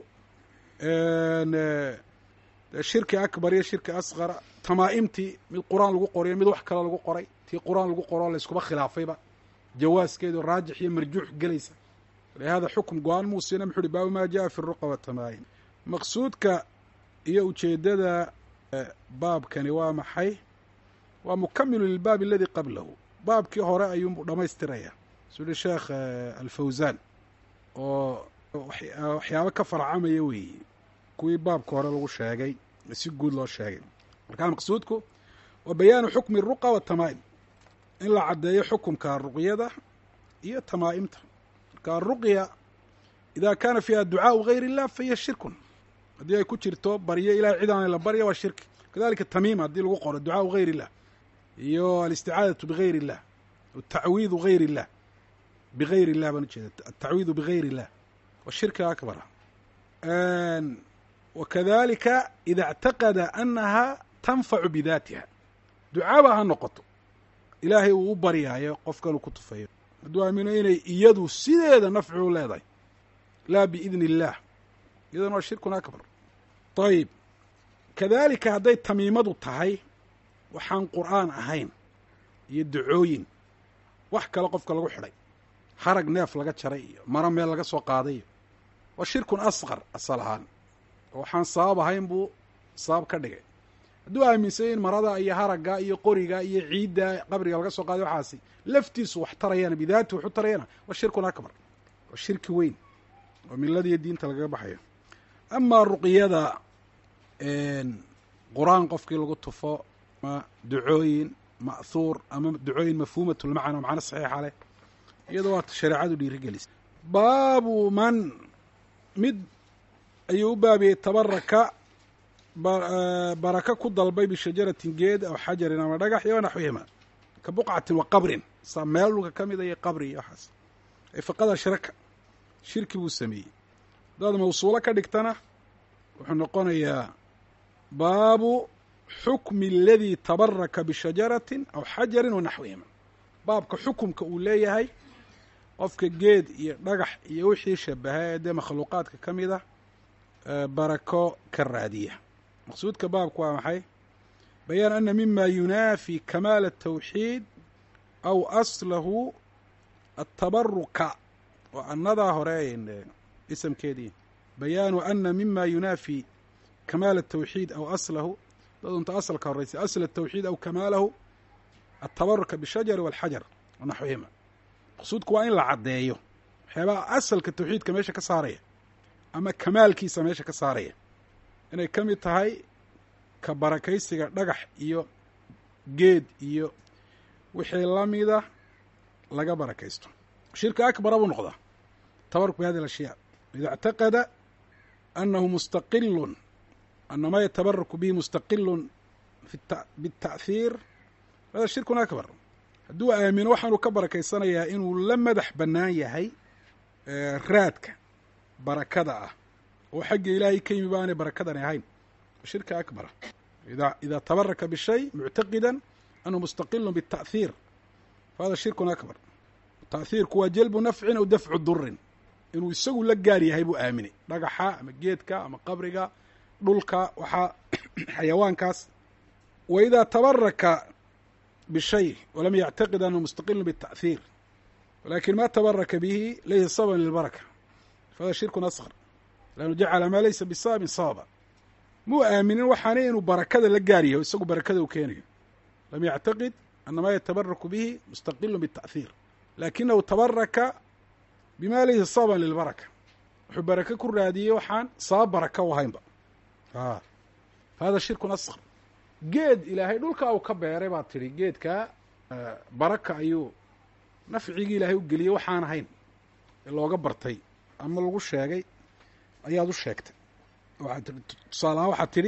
shirki akbar iyo shirki asqara tamaa'imtii mid qur-aan lagu qorayo mid wax kale lagu qoray tii qur-aan lagu qoroo layskuba khilaafayba jawaaskeedu raajix iyo marjuux gelaysa lihada xukum go-aan muu siina muxu uhi baabu ma jaa fi ruqa watamaa'im maqsuudka iyo ujeeddada baabkani waa maxay waa mukamilu lilbaab aladi qablahu baabkii hore ayuunbuu dhamaystiraya suu yihi sheekh alfawsaan oo waxyaabo ka farcamaya weeye kuwii baabka hore lagu sheegay si guud loo sheegay markaa maqsuudku waa bayaanu xukmi ruqa watamaa'im in la caddeeyo xukumka ruqyada iyo tamaa'imta marka aruqya ida kaana fiiha ducaau gayr illah fahiya shirkun haddii ay ku jirto baryo ilahay cid aan la barya waa shirki kadalika tamiima haddii lagu qoro ducaau gayr illah iyo alisticaadatu bigayr illah atacwiidu gayr illah bigayr illah baan ujeeda atacwiidu bigayr illah waa shirki akbara wakadalika ida اctaqada anaha tanfacu bidaatiha ducaaba ha noqoto ilaahay uu u baryaayo qofkan uu ku tufayo hadduu aamino inay iyadu sideeda nafci u leedahay laa biidni اllah iyadana waa shirkun akbar ayib kadalika hadday tamiimadu tahay waxaan qur'aan ahayn iyo ducooyin wax kale qofka lagu xidhay harag neef laga jaray iyo maro meel laga soo qaaday iyo waa shirkun asqar asal ahaan oo waxaan sabab ahayn buu sabab ka dhigay hadduu aaminsay in marada iyo haragga iyo qoriga iyo ciidda qabriga laga soo qaaday waxaasi laftiisu wax tarayana bidaati waxu tarayana waa shirkun akbar waa shirki weyn oo miladiiyo diinta lagaga baxayo amaa ruqyada qur-aan qofkii lagu tufo ma ducooyin ma'huur ama ducooyin mafhuumatulmacna macno saxiixa leh iyadoo waata shareecadu dhiirigelisa baabu man mid ayuu u baabiyey tabaraka baraka ku dalbay bishajaratin geed aw xajarin ama dhagax iyo naxwihima ka buqcatin wa qabrin saa meel dhulka ka mida iyo qabri iyo waxaas ay faqada shiraka shirki buu sameeyey haddaad mawsuulo ka dhigtana wuxuu noqonayaa baabu xukmi aladii tabaraka bishajaratin aw xajarin wa naxwihima baabka xukumka uu leeyahay qofka geed iyo dhagax iyo wixii shabaha ee dee makhluuqaadka ka mid a barako ka raadiya maqsuudka baabku waa maxay bayaan ana mima yunaafi kamaal الtawxiid aw aslahu atabaruka waa annadaa hore isamkeedii bayaanu ana mima yunaafi kamaal الtawxiid aw aslahu dadunta asalka horeysa asl الtawxiid aw kamaalahu atabaruka bishajari wاlxajar wanaxwihima maqsuudku waa in la caddeeyo waxyaabaha asalka tawxiidka meesha ka saaraya ama kamaalkiisa meesha ka saaraya inay ka mid tahay ka barakaysiga dhagax iyo geed iyo wixii lamida laga barakaysto shirka akbara buu noqdaa tabaruk bi hadi alashyaa ida اctaqada anahu mustaqilun ana ma yatabaraku bihi mustaqilun biالta'hiir hada shirkun akbar hadduu aamino waxaanuu ka barakaysanayaa inuu la madax bannaan yahay raadka barakada ah oo xagga ilaahay ka yimi baanay barakadani ahayn shirka akbara ida ida tabaraka bishay muctaqida anhu mustaqilu biالta'hiir fahada shirkun akbar ta'hiirku waa jalbu nafcin aw dafcu durin inuu isagu la gaar yahay buu aaminay dhagaxa ama geedka ama qabriga dhulka waxaa xayawaankaas wa idaa tabaraka bishay walam yactaqid anhu mustaqilu biالta'hiir walakin ma tabaraka bihi laysa sababan lilbaraka fahada shirkun asqar lannu jacala maa laysa bisababin sababa muu aaminin waxaana inuu barakada la gaar yahay o isagu barakada u keenayo lam yactaqid ana maa yatabaraku bihi mustaqilu biالta'hiir lakinahu tabaraka bima laysa sababan lilbaraka wuxuu barake ku raadiyey waxaan sabab baraka u ahaynba a fahada shirkun asqar geed ilaahay dhulka uu ka beeray baad tidhi geedka baraka ayuu nafcigii ilaahay u geliyey waxaan ahayn ee looga bartay ama lagu sheegay ayaad u sheegtay waxaad tii tusaalahaan waxaad tidhi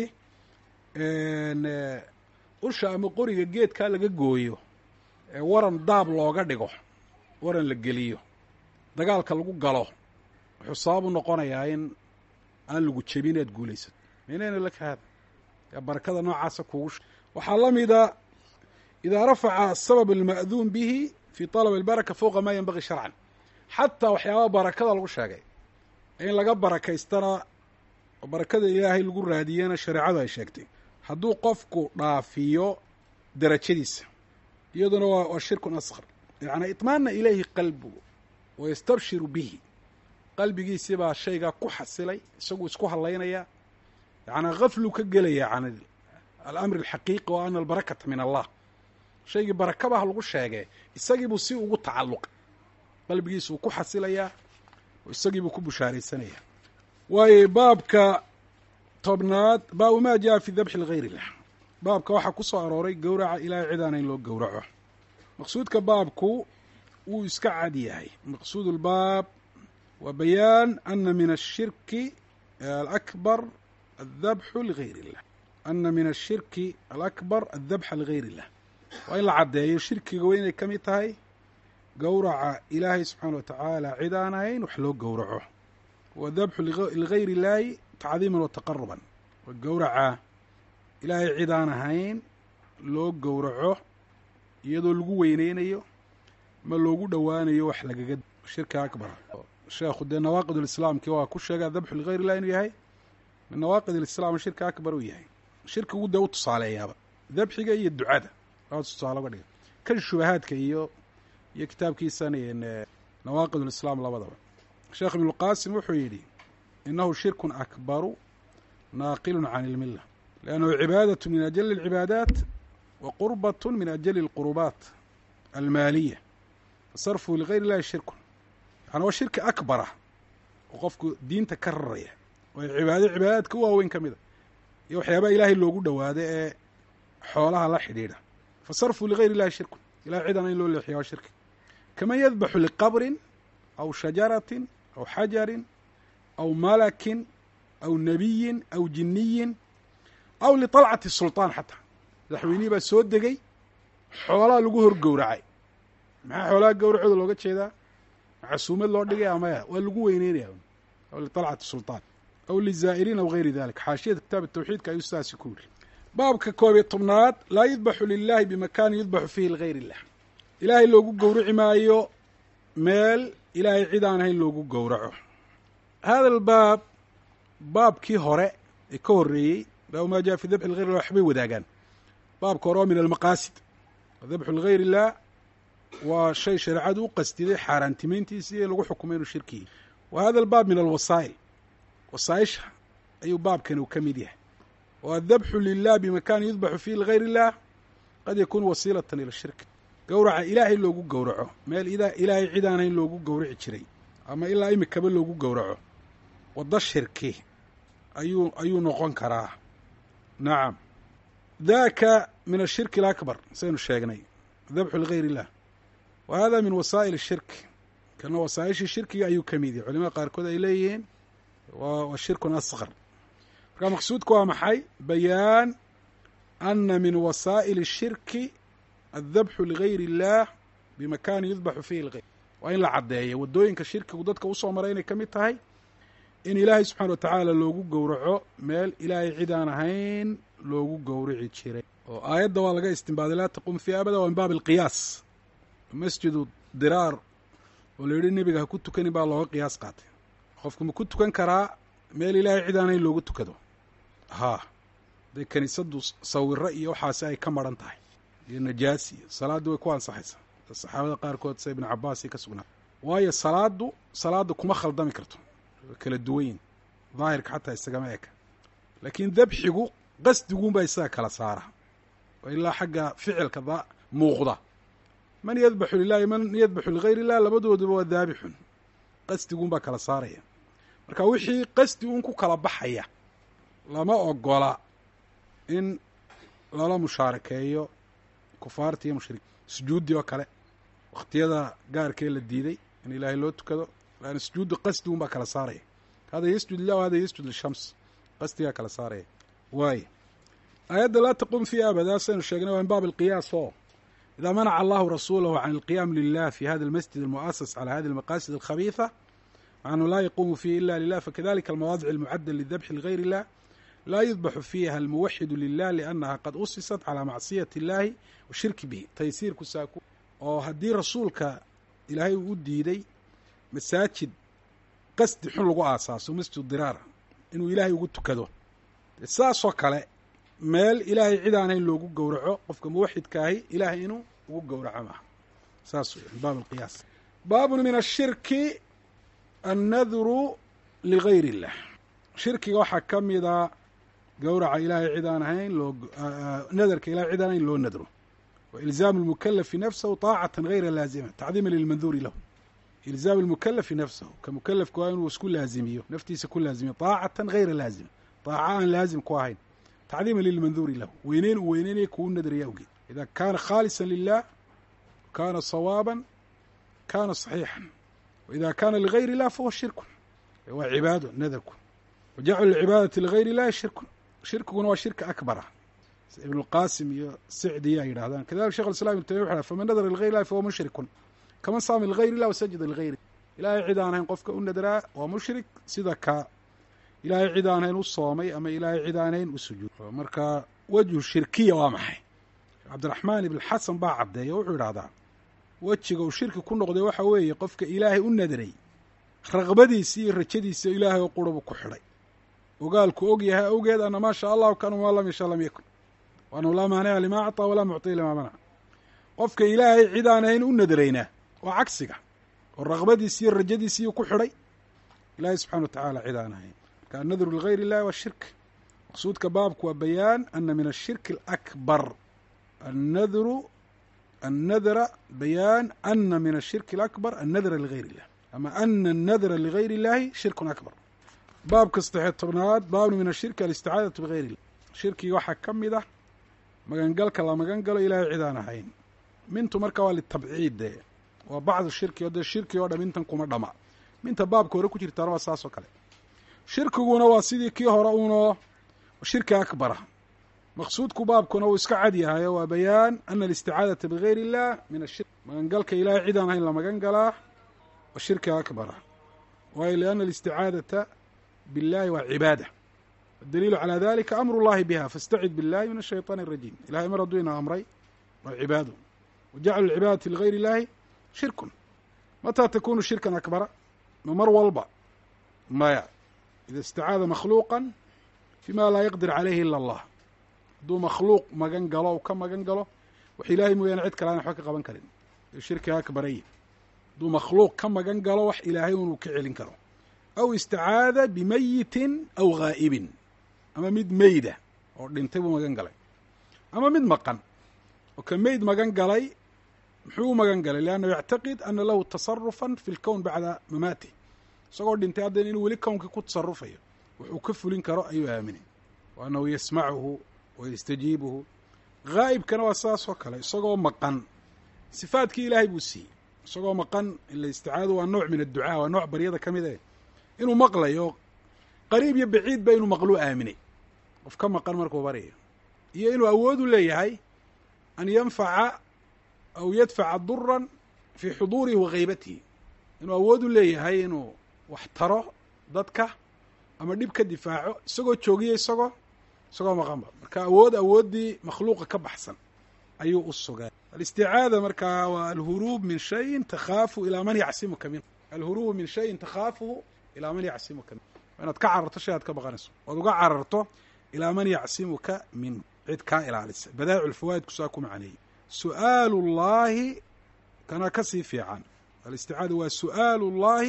usha ama qoriga geedkaa laga gooyo ee waran daab looga dhigo waran la geliyo dagaalka lagu galo wuxuu sabab u noqonayaa in aan lagu jebin aad guulaysato minayna laka haada yaa barakada noocaasa kuugu sh waxaa la mida idaa rafaca asabab alma'duun bihi fi طalab albaraka fowqa ma yanbagii sharcan xataa waxyaabaha barakada lagu sheegay in laga barakaystana barakada ilaahay lagu raadiyana shareecadu ay sheegtay hadduu qofku dhaafiyo darajadiisa iyaduna waa waa shirkun asqar yacni iطmaana ilayhi qalbugu wayastabshiru bihi qalbigiisii baa shaygaa ku xasilay isaguu isku hadlaynaya yacnaa gaflu ka gelaya can alamri alxaqiiqi wa ana albarakata min allah shaygii barakabaha lagu sheegee isagiibuu si ugu tacalluqay qalbigiisuu ku xasilayaa oo isagiibuu ku bushaaraysanayaa waayo baabka tobnaad baabu maa jaa fi dabxi ligayr illah baabka waxaa ku soo arooray gowraca ilaahay cidaana in loo gowraco maqsuudka baabku wuu iska cad yahay maqsuud lbaab wa bayaan ana min ashirki alakbar adabxu ligayr illah ana min ashirki alakbar addabxa ligayr illah waa in la caddeeyo shirkiga waa inay ka mid tahay gowraca ilaahay subxaana wa tacaala cid aan ahayn wax loo gowraco wa dabxu ligayr illaahi tacdiiman wa taqaruban wa gowraca ilaahay cid aan ahayn loo gowraco iyadoo lagu weyneynayo ma loogu dhowaanayo wax lagaga shirka akbar sheekhu dee nawaaqid lislaamki waa ku sheega dabxu ligayr illah inuu yahay min nawaaqid alislaam shirka akbar uu yahay shirkigu dee u tusaaleeyaaba dabxiga iyo ducada waa tusaale uga dhiga kan shubahaadka iyo iyo kitaabkiisan nawaaqid lislaam labadaba sheekh ibnulqaasim wuxuu yidhi inahu shirkun akbaru naaqilun can ilmilla liannahu cibaadatu min ajali alcibaadaat wa qurbatun min ajali alqurubaat almaaliya fasarfuhu ligayr illahi shirkun yani waa shirki akbarah oo qofku diinta ka raraya waayo cibaado cibaadaadka u waaweyn ka mida iyo waxyaabaha ilaahay loogu dhowaado ee xoolaha la xidhiidha fasarfuhu ligayr illahi shirkun ilahay cidana in loo leexiya waa shirki kaman yadbaxu liqabrin aw shajaratin aw xajarin aw malakin aw nebiyin aw jiniyin aw liطalcati sulطaan xataa madaxweynihii baa soo degay xoolaha lagu hor gowracay maxaa xoolaha gowracooda looga jeedaa casuumad loo dhigay amaya waa lagu weyneynaya aw liطalcati sulطaan aw lizaa'iriin aw gayri dalik xaashiyada kitaab tawxiidka ayuu sidaasi ku yiri baabka koob iyo tobnaad laa yudbaxu lilahi bimakaanin yudbaxu fiihi ligayr illah ilaahay loogu gowraci maayo meel ilaahay cid aan ahayn loogu gowraco hada albaab baabkii hore ee ka horreeyey baabu maa jaa fi dabxi ligayr illah waxbay wadaagaan baabka hore oo min almaqaasid dabxu ligayr illah waa shay shareecadu u qastiday xaaraantimeyntiisii ee lagu xukumay inuu shirkiyi wa hada albaab min alwasaa'il wasaaisha ayuu baabkan uu ka mid yahay wa adabxu lilah bimakaanin yudbaxu fiihi ligayr illah qad yakuunu wasiilatan ila shirk gowraca ilaahay loogu gowraco meel ilaahay cid aan hayn loogu gowraci jiray ama ilaa imikaba loogu gowraco waddo shirki ayuu ayuu noqon karaa nacam daka min ashirki alakbar saynu sheegnay dabxu ligayr illah wa hada min wasaa'il ashirk kana wasaa'ishii shirkiga ayuu ka mid yahay culimada qaarkood ay leeyihiin waa shirkun asqar marka maqsuudku waa maxay bayaan ana min wasaa'il الshirki aلdabxu ligayr اllah bimakaanin yudbaxu fiihi lgayr waa in la caddeeyo waddooyinka shirkigu dadka usoo maray inay ka mid tahay in ilaahay subxana wa tacaala loogu gowraco meel ilaahay cid aan ahayn loogu gowrici jiray oo aayadda waa laga istinbaaday laa taqum fii abada waa min baab alqiyaas masjidu diraar oo la yidhi nebiga ha ku tukanin baa looga qiyaas qaatay qofku ma ku tukan karaa meel ilaahay cid aan hayn loogu tukado haa hadday kiniisaddu sawiro iyo waxaasi ay ka maran tahay iyo najaasi iyo salaaddii way ku ansaxaysaa saxaabada qaarkood sida ibnu cabaasi ka sugnaa waayo salaaddu salaadda kuma khaldami karto way kala duwanyin daahirka xataa isagama eka laakiin dabxigu qasdiguunbaa isaga kala saara oo ilaa xagga ficilka da muuqda man yadbaxu lilahi man yadbaxu ligayr illah labadooduba waa daabixun qasdiguunbaa kala saaraya marka wixii qasdi uun ku kala baxaya lama ogola in lala mushaarakeeyo kufaarta iyo mushrik sujuuddii oo kale wakhtiyada gaarkee la diiday in ilaahay loo tukado lan sujuuddu qasdi un baa kala saaraya hada yasjud lilah hada yasjud lishams qasdigaa kala saaraya waay aayadda laa taqum fii abada saynu sheegnay waa min baab alqiyaas oo idaa manaca allahu rasuulahu can alqiyaam lilah fi hada almasjid almu'asas cala hadi almaqasid alkhabiifa macnuu laa yaquumu fiihi ila lilah fakadalika almawaadic almucadda lidabxi ligayr illah laa yudbaxu fiiha almuwaxidu lilah liannaha qad usisat calaa macsiyati illahi wa shirki bihi taysiirku saaku oo haddii rasuulka ilaahay uu u diiday masaajid qasdi xun lagu aasaaso masjid diraara inuu ilaahay ugu tukado saasoo kale meel ilaahay cid aan hayn loogu gowraco qofka muwaxidkaahi ilaahay inuu ugu gowraco maaha saas wey min baab alqiyaas baabun min ashirki annadru ligayr illah shirkiga waxaa ka mida gowraca ilaahay cid aan ahayn loo nadarka ilahay cid aan ahayn loo nadro wa ilzaamu lmukalafi nafsahu taacatan gayra laazima tacdiima lilmanduuri lahu ilzaamu lmukalafi nafsahu ka mukalafka waa inuu isku laazimiyo naftiisa ku laazimiyo taacatan gayra laazima taaca aan laazim ku ahayn tacdiima lilmanduuri lahu weyneyn uu weyneynaya kuu nadraya awgeed ida kaana khaalisa lilah kaana sawaaban kaana saxiixan waida kaana ligayr illah fahuwa shirkun waa cibaado nadarku wa jaclu lcibaadati ligayr illahi shirkun shirkiguna waa shirka akbara ibn اlqasim iyo sicdi yaa yidhahdaan kadalik shekh islam ibn tamiya wuxu faman nadara ligayr illahi fahuwa mushrikun kaman saama ligayr illah wasajada ligayri ilaahay cid aan hayn qofka u nadraa waa mushrik sida ka ilaahay cid aan hayn u soomay ama ilaahay cid aan hayn u sujuud marka wejhu shirkiya waa maxay cabdiraxmaan ibn xasan baa caddeeya wuxuu idhahdaa wejiga uu shirki ku noqday waxa weeye qofka ilaahay u nadray raqbadiisi iyo rajadiisa ilaahay oo qura buu ku xidhay ogaalku og yahay awgeed ana maa shaa allahu kan maa lam yasha lam yakun waanahu laa maanica limaa acطaa walaa mucطiya limaa manac qofka ilaahay cid aan hayn u nadraynaa waa cagsiga oo raqbadiisi iyo rajadiisiiyuu ku xidhay ilaahay subxana wa tacaala cid aan ahayn marka annadru ligayr illahi waa shirk maqsuudka baabku waa bayaan ana min ashirki alakbar annadru annadra bayaan ana min ashirki alakbar annadra ligayr illah ama ana annadra ligayr illahi shirkun akbar baabka saddexiyo tobnaad baabnu min ashirki alisticaadatu bigayr illah shirkiga waxaa ka mid ah magangalka la magan galo ilaahay cid aan ahayn mintu marka waa litabciid dee waa bacdu shirki o dee shirki oo dham intan kuma dhama minta baabka hore ku jirtaana waa saas oo kale shirkiguna waa sidii kii hore uunoo shirki akbara maqsuudku baabkuna uu iska cad yahayo waa bayaan ana alisticaadata bigayr illah min ashirk magangalka ilaahay cid aan ahayn la magan galaa wa shirki akbara waayo liana alisticaadata biاllahi waa cibaada adaliilu calى dalika amru llahi biha faاstacid biاllahi min الshayطaan الrajiim ilahay mar hadduu ina amray waa cibaado wa jaclu lcibaadati ligayr illahi shirkun mataa takunu shirkan akbara ma mar walba maya ida istacaada makhluuqa fima laa yaqdir calayhi ila allah hadduu makhluuq magan galo u ka magan galo wax ilaahay mooyaane cid kale aan waxba ka qaban karin shirkiga akbarayi hadduu makhluuq ka magan galo wax ilaahay unuu ka celin karo aw istacaada bimayitin aw ghaa'ibin ama mid meyda oo dhintay buu magan galay ama mid maqan oo ka meyd magan galay muxuu u magan galay liannahu yactaqid ana lahu tasarufan fi lkown bacda mamaatih isagoo dhintay haddana inuu weli kownkii ku tasarufayo wuxuu ka fulin karo ayuu aaminay wa annahu yasmacuhu wa yastajiibuhu ghaa'ibkana waa sidaas oo kale isagoo maqan sifaadkii ilaahay buu siiyey isagoo maqan ila isticaadu waa nooc min adducaa waa nooc baryada ka mid eh inuu maqlayo qariib iyo baciid ba inuu maqluu aaminay qof ka maqan markuu baryayo iyo inuu awood u leeyahay an yanfaca aw yadfaca duran fii xuduurihi wa haybatihi inuu awood u leeyahay inuu wax taro dadka ama dhib ka difaaco isagoo joogiyo isagoo isagoo maqanba marka awood awooddii makhluuqa ka baxsan ayuu u sugay alisticaada markaa waa alhuruub min shayin takhaafu ilaa man yacsimuka min alhuruubu min shayin takhaafuhu ilaa man yacsimuka min waa inaad ka cararto shay aad ka baqanayso oad uga cararto ilaa man yacsimuka min cid kaa ilaalisa badaa'icu lfawaa'idku saa ku macaneeyey su'aalu llaahi kana ka sii fiican alisticaada waa su'aalu llaahi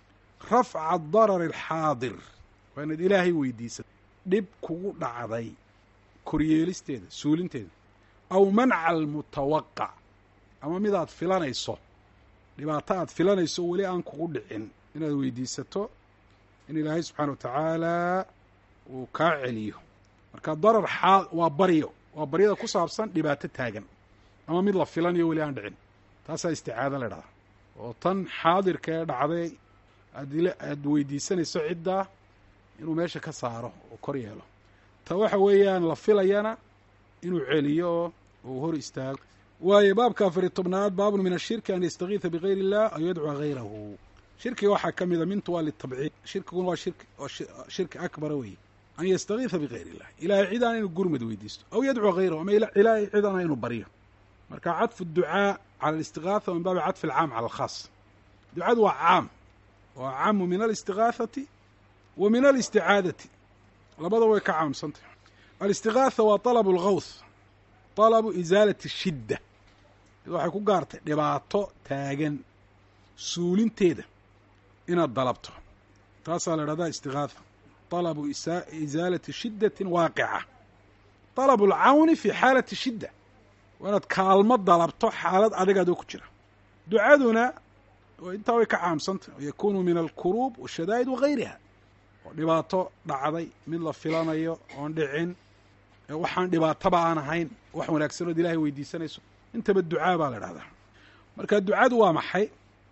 rafca darari alxaadir waa inaad ilaahay weydiisato dhib kugu dhacday koryeelisteeda suulinteeda aw manca almutawaqac ama midaad filanayso dhibaato aad filanayso weli aan kugu dhicin inaad weydiisato in ilaahay subxaana wa tacaala uu kaa celiyo marka darar xaa waa baryo waa baryada ku saabsan dhibaato taagan ama mid la filanayo weli aan dhicin taasaa isticaado la idhahdaa oo tan xaadirka ee dhacday aad aad weydiisanayso ciddaa inuu meesha ka saaro oo kor yeelo ta waxa weeyaan la filayana inuu celiyo oo uu hor istaago waayo baabka afariy tobnaad baabun min ashirki an yastakiisa bigayr illah aw yadcuwa gayrahu shirkiga waxaa ka mida mintu waa litabciid shirkiguna waa shirki oo shirki akbara weeye an yastakiisa bigayr illah ilahay cidaan inuu gurmad weydiisto aw yadcuu hayrahu ama ilaahay cidana inuu baryo marka cadfu ducaa cala alistigaatha min baabi cadfi alcaam cala alkhaas ducadu waa caam waa caamu min alistigaahati wa min alisticaadati labada way ka caamsantah alistigaatha waa talabu algawth talabu isaalati shidda waxay ku gaartay dhibaato taagan suulinteeda inaad dalabto taasaa la idhahdaa istigaatha talabu isaalati shiddatin waaqica talabu alcawni fi xaalati shidda waa inaad kaalmo dalabto xaalad adigaadoo ku jira ducaduna intaa way ka caamsantah yakunu min alkuruub washadaa'id wagayriha oo dhibaato dhacday mid la filanayo oon dhicin waxaan dhibaataba aan ahayn wax wanaagsanood ilahay weydiisanayso intaba ducaa baa la idhahdaa marka ducadu waa maxay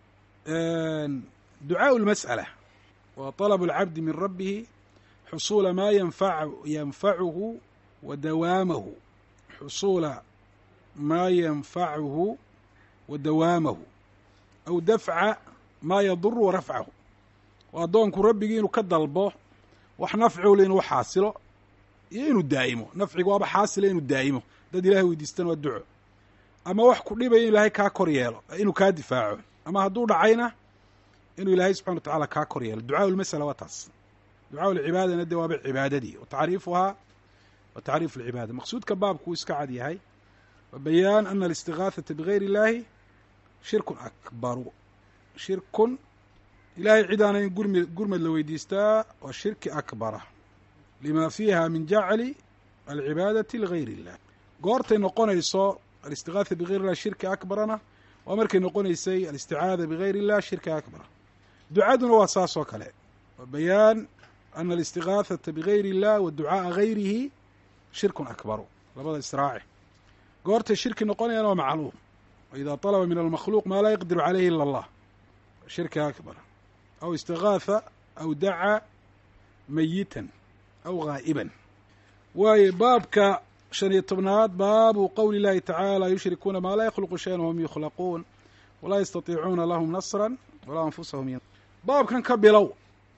ducaaءu اlmasأala wa طalb اlcabdi min rabbihi xusuula maa yanfacuhu wa dawaamahu xusuula maa yanfacuhu wa dawaamahu aw dafca maa yaduru wa rafcahu oo addoonku rabbigii inuu ka dalbo wax nafcule inuu xaasilo iyo inuu daa'imo nafciga waaba xaasila inuu daa'imo dad ilahay weydiistan waa duco ama wax ku dhibaya inu ilaahay kaa kor yeelo inuu kaa difaaco ama hadduu dhacayna inuu ilaahay subxana wa tacala kaa kor yeelo ducaa lmasala waa taas ducaa lcibaadana de waaba cibaadadii wa tacriifuhaa wa tacriifu lcibaada maqsuudka baabku uu iska cad yahay wa bayaan ana alistigaahata bigayr illaahi shirkun akbaru shirkun ilahay cidaana in gurmi gurmad la weydiistaa waa shirki akbara lima fiiha min jacli alcibaadati ligayr illah goortay noqonayso alistigaatha bigayr illah shirki akbarana waa markay noqonaysay alisticaada bigayr illah shirki akbara ducaduna waa saas oo kale wa bayaan ana alistigaahata bigayr illah wa ducaaa gayrihi shirkun akbaru labada israaci goortay shirki noqonayaan waa macluum wa ida طalaba min almakhluuq maa laa yaqdiru calayhi ila allah shirki akbar aw istigaatha aw dacaa mayitan aw gaa'iban waayo baabka shan iyo tobnaad baabu qowli اllahi tacaala yushrikuuna maa laa yakhluqu shayan wahum yukhlaquun walaa yastatiicuuna lahum nasra walaa anfusahum y baabkan ka bilow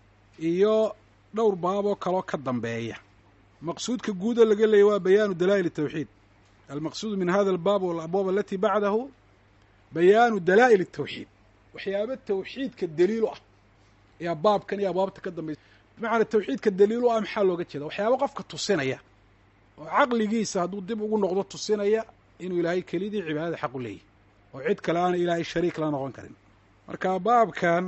iyo dhowr baaboo kaloo ka dambeeya maqsuudka guuda laga leeyay waa bayaanu dalaa'il الtawxiid almaqsuudu min hada albaab walabwaab alati bacdahu bayaanu dalaa'il الtawxiid waxyaaba tawxiidka daliil u ah ayaa baabkan iyo abwaabta ka dambeysa bimacnaa tawxiidka daliil u ah maxaa looga jeeda waxyaaba qofka tusinaya oo caqligiisa hadduu dib ugu noqdo tusinaya inuu ilaahay kelidii cibaadada xaq u leeyahy oo cid kale aana ilaahay shariik la noqon karin marka baabkan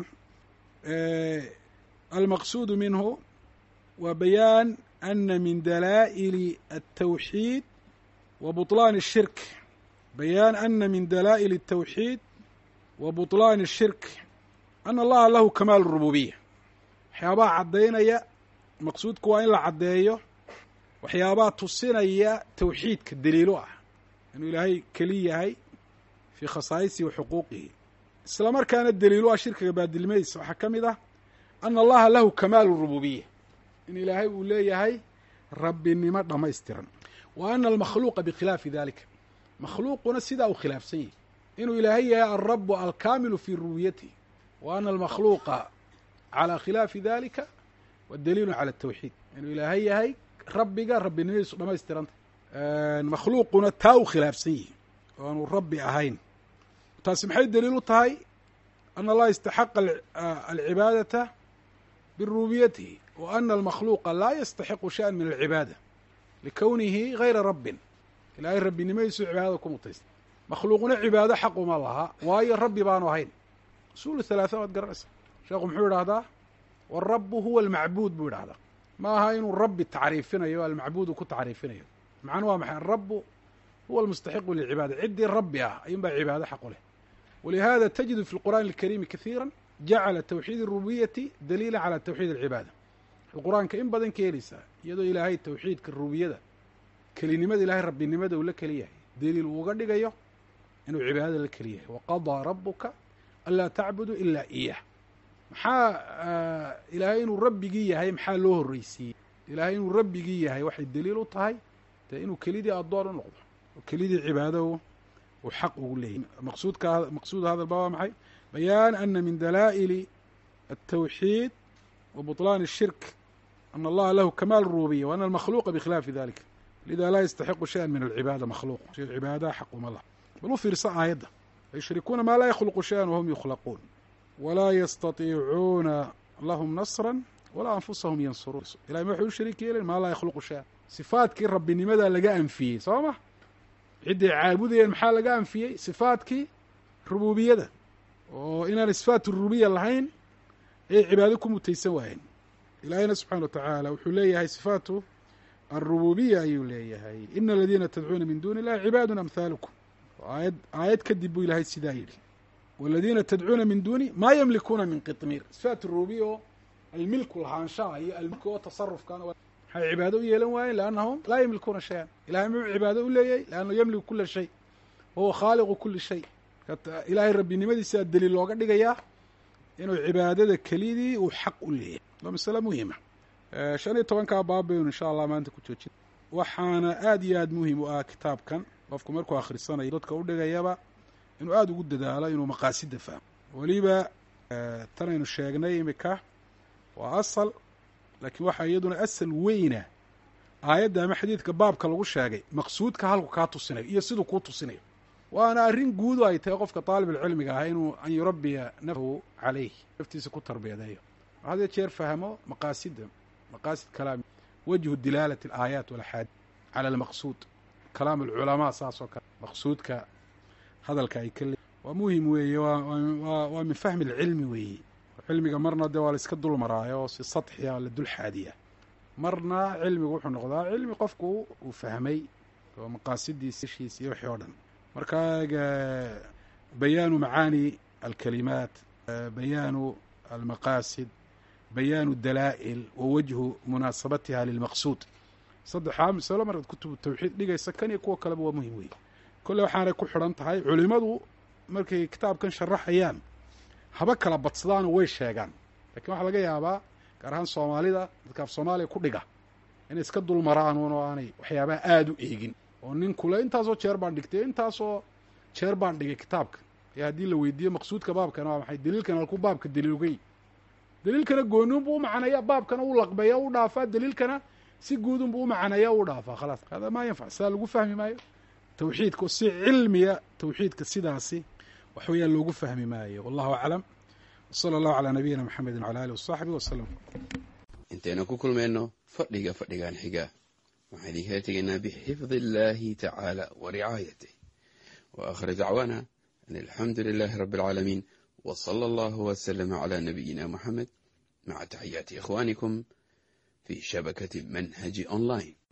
almaqsuudu minhu waa bayaan ana min dalaa'ili الtawxiid wa buطlaan الshirk bayaan ana min dalaa'il الtawxiid wa buطlaan الshirk ana allaha lahu kamaal الrububiya waxyaabaha caddaynaya maqsuudku waa in la caddeeyo waxyaabaha tusinaya tawxiidka daliilo ah inuu ilaahay keli yahay fii khasaa'isihi wa xuquuqihi isla markaana daliilo ah shirkiga baadilmadiisa waxaa ka mid ah ana allaha lahu kamaalu rububiya in ilaahay uu leeyahay rabbinimo dhammaystiran wa ana almakhluuqa bikhilaafi dalika makhluuquna sidaa uu khilaafsan yahy inuu ilaahay yahay alrabu alkaamilu fii rububiyatihi wa ana almakhluuqa calى khilaafi dalika wa daliilu calى الtawxiid inuu ilaahay yahay rabbiga rabbinimadiisu dhamaystiranta makhluuquna taa u khilaafsan yihi oo aanu rabbi ahayn taasi maxay daliil u tahay ana allaha istaxaqa alcibaadata birububiyatihi wa ana almakhluuqa laa yastaxiqu shaءa min alcibaada likownihi gayra rabbin ilaahay rabbinimadiisu cibaadada ku mutaysta makhluuquna cibaado xaquma laha waayo rabbi baanu ahayn usul halaatha waad garanaysa sheekhu muxuu idhahdaa warabu huwa almacbuud buu idhahdaa ma aha inuu rabbi tacriifinayo almacbuudu ku tacriifinayo macnuu waa maxay arabu huwa almustaxiqu lilcibaada ciddii rabbi ah ayuun baa cibaado xaq u leh walihada tajidu fi lqur'aani alkariimi kahiira jacala tawxiid الrububiyati daliila calى tawxiid alcibaada qur-aanka in badan ka heleysaa iyadoo ilaahay tawxiidka rububiyada kelinimada ilahay rabbinimada uu la keli yahay daliil uu uga dhigayo inuu cibaadada la keli yahay waqadaa rabuka anlaa tacbudu ila iyah maxaa ilaahay inuu rabbigii yahay maxaa loo horreysiiyey ilaahay inuu rabbigii yahay waxay daliil u tahay dee inuu kelidii addoon u noqdo oo kelidii cibaado uu xaq ugu leeyahy maqsuudka maqsuud hadalba waa maxay bayaan ana min dalaa'ili التوحيد وبطلان الشرك أن الله له كمال الربوبية وأن المخلوق بخلاف ذلك لذا لا يستحق شيئا من العبادة مخلوق شيء العبادة حق من الله بل u fiirsa aayadda يشhrikuuna maa laa يkhلqu شhayئا وهم يkhlquun وlaa يstaطiicuuna lahm نصرا walaa أنfusahum yansuruun ilahay ma waxay u shariik yeelen maa laa yakhluqu shayئa صifaadkii rabbinimadaa laga anfiyey soo ma cidday caabudayeen maxaa laga anfiyey صifaadkii rububiyada oo inaan صifaat rububiya lahayn ayay cibaado ku mutaysan waayeen ilaahayna subxaana wa tacaala wuxuu leeyahay صifaatu الrububiya ayuu leeyahay ina aladiina tadcuuna min duni illahi cibaadu amhaalukum aayad aayad kadib buu ilahay sidaa yidhi waladiina tadcuuna min duni maa yamlikuuna min qitmiir sifaat rububiya oo almilku lahaanshaha iyo almilku oo tasarufkana maxay cibaado u yeelan waayeen liannahum laa yamlikuuna shayan ilahay muxuu cibaado u leeyahay liannahu yamliku kula shay wahuwa khaaliqu kuli shay ilaahay rabbinimadiisaa daliil looga dhigayaa inuu cibaadada kelidii uu xaq u leeyahay waa masale muhima shan iyo tobankaa baab baynu insha allah maanta ku joojin waxaana aada iyo aada muhim u ah kitaabkan qofku markuu akhrisanayo dadka u dhigayaba inuu aada ugu dadaalo inuu maqaasida fahmo weliba tanaynu sheegnay imika waa asal laakiin waxaa iyaduna asal weyna aayadda ama xadiidka baabka lagu sheegay maqsuudka halku kaa tusinayo iyo siduu kuu tusinayo waana arrin guudu ay tahay qofka taalibulcilmiga ah inuu an yurabbiya nafsahu calayh naftiisa ku tarbiyadeeyo hadee jeer fahmo maqaasida maqaasid kalaam wajhu dilaalati alaayaat walaxaadiid cala almaqsuud kalaam alculamaa saas oo kale maqsuudka hadalka ay ka le waa muhim weeye waa waa min fahmi alcilmi weeye cilmiga marna dee waa la iska dul maraayo oo si sadxiya la dul xaadiya marna cilmigu wuxuu noqdaa cilmi qofku uu fahmay oo maqaasidiisa ishiis iyo wixii oo dhan marka bayaanu macaani alkalimaat bayaanu almaqaasid bayaanu dalaa'il wa wajhu munaasabatiha lilmaqsuud saddexaa masalo markaad kutubu tawxiid dhigaysa kan iyo kuwa kaleba waa muhim weeye kolle waxaanay ku xidhan tahay culimadu markay kitaabkan sharaxayaan haba kala badsadaano way sheegaan lakiin waxaa laga yaabaa gaar ahaan soomaalida dadka af soomaaliya ku dhiga inay iska dul maraan un oo aanay waxyaabaha aada u eegin oo nin kule intaasoo jeer baan dhigtay intaasoo jeer baan dhigay kitaabka ee haddii la weydiiyo maqsuudka baabkana waa maxay daliilkan halkuu baabka daliilugay daliilkana gooniunbuu u macnaya baabkana u laqbeeya u dhaafaa daliilkana si guudunbuu u macnaya u dhaafaa khalaas hada maa yanfac sidaa lagu fahmi maayo tawxiidka oo si cilmiya tawxiidka sidaasi wax weeyaan loogu fahmi maayo wallahu aclam wsala allahu calaa nabiyina maxamedi wcala alih wasaxbi wasalam intaynu ku kulmayno fadhiga fadhigan xiga waxaan idinkala tegaynaa bixifdi illaahi tacaala wa ricaayatih wa aakhir dacwaana an alxamdu lilaahi rabbi alcaalamiin w sala allahu waslama calaa nabiyina moxamed maca taxiyaati ikhwaanikum fi shabakati manhaji online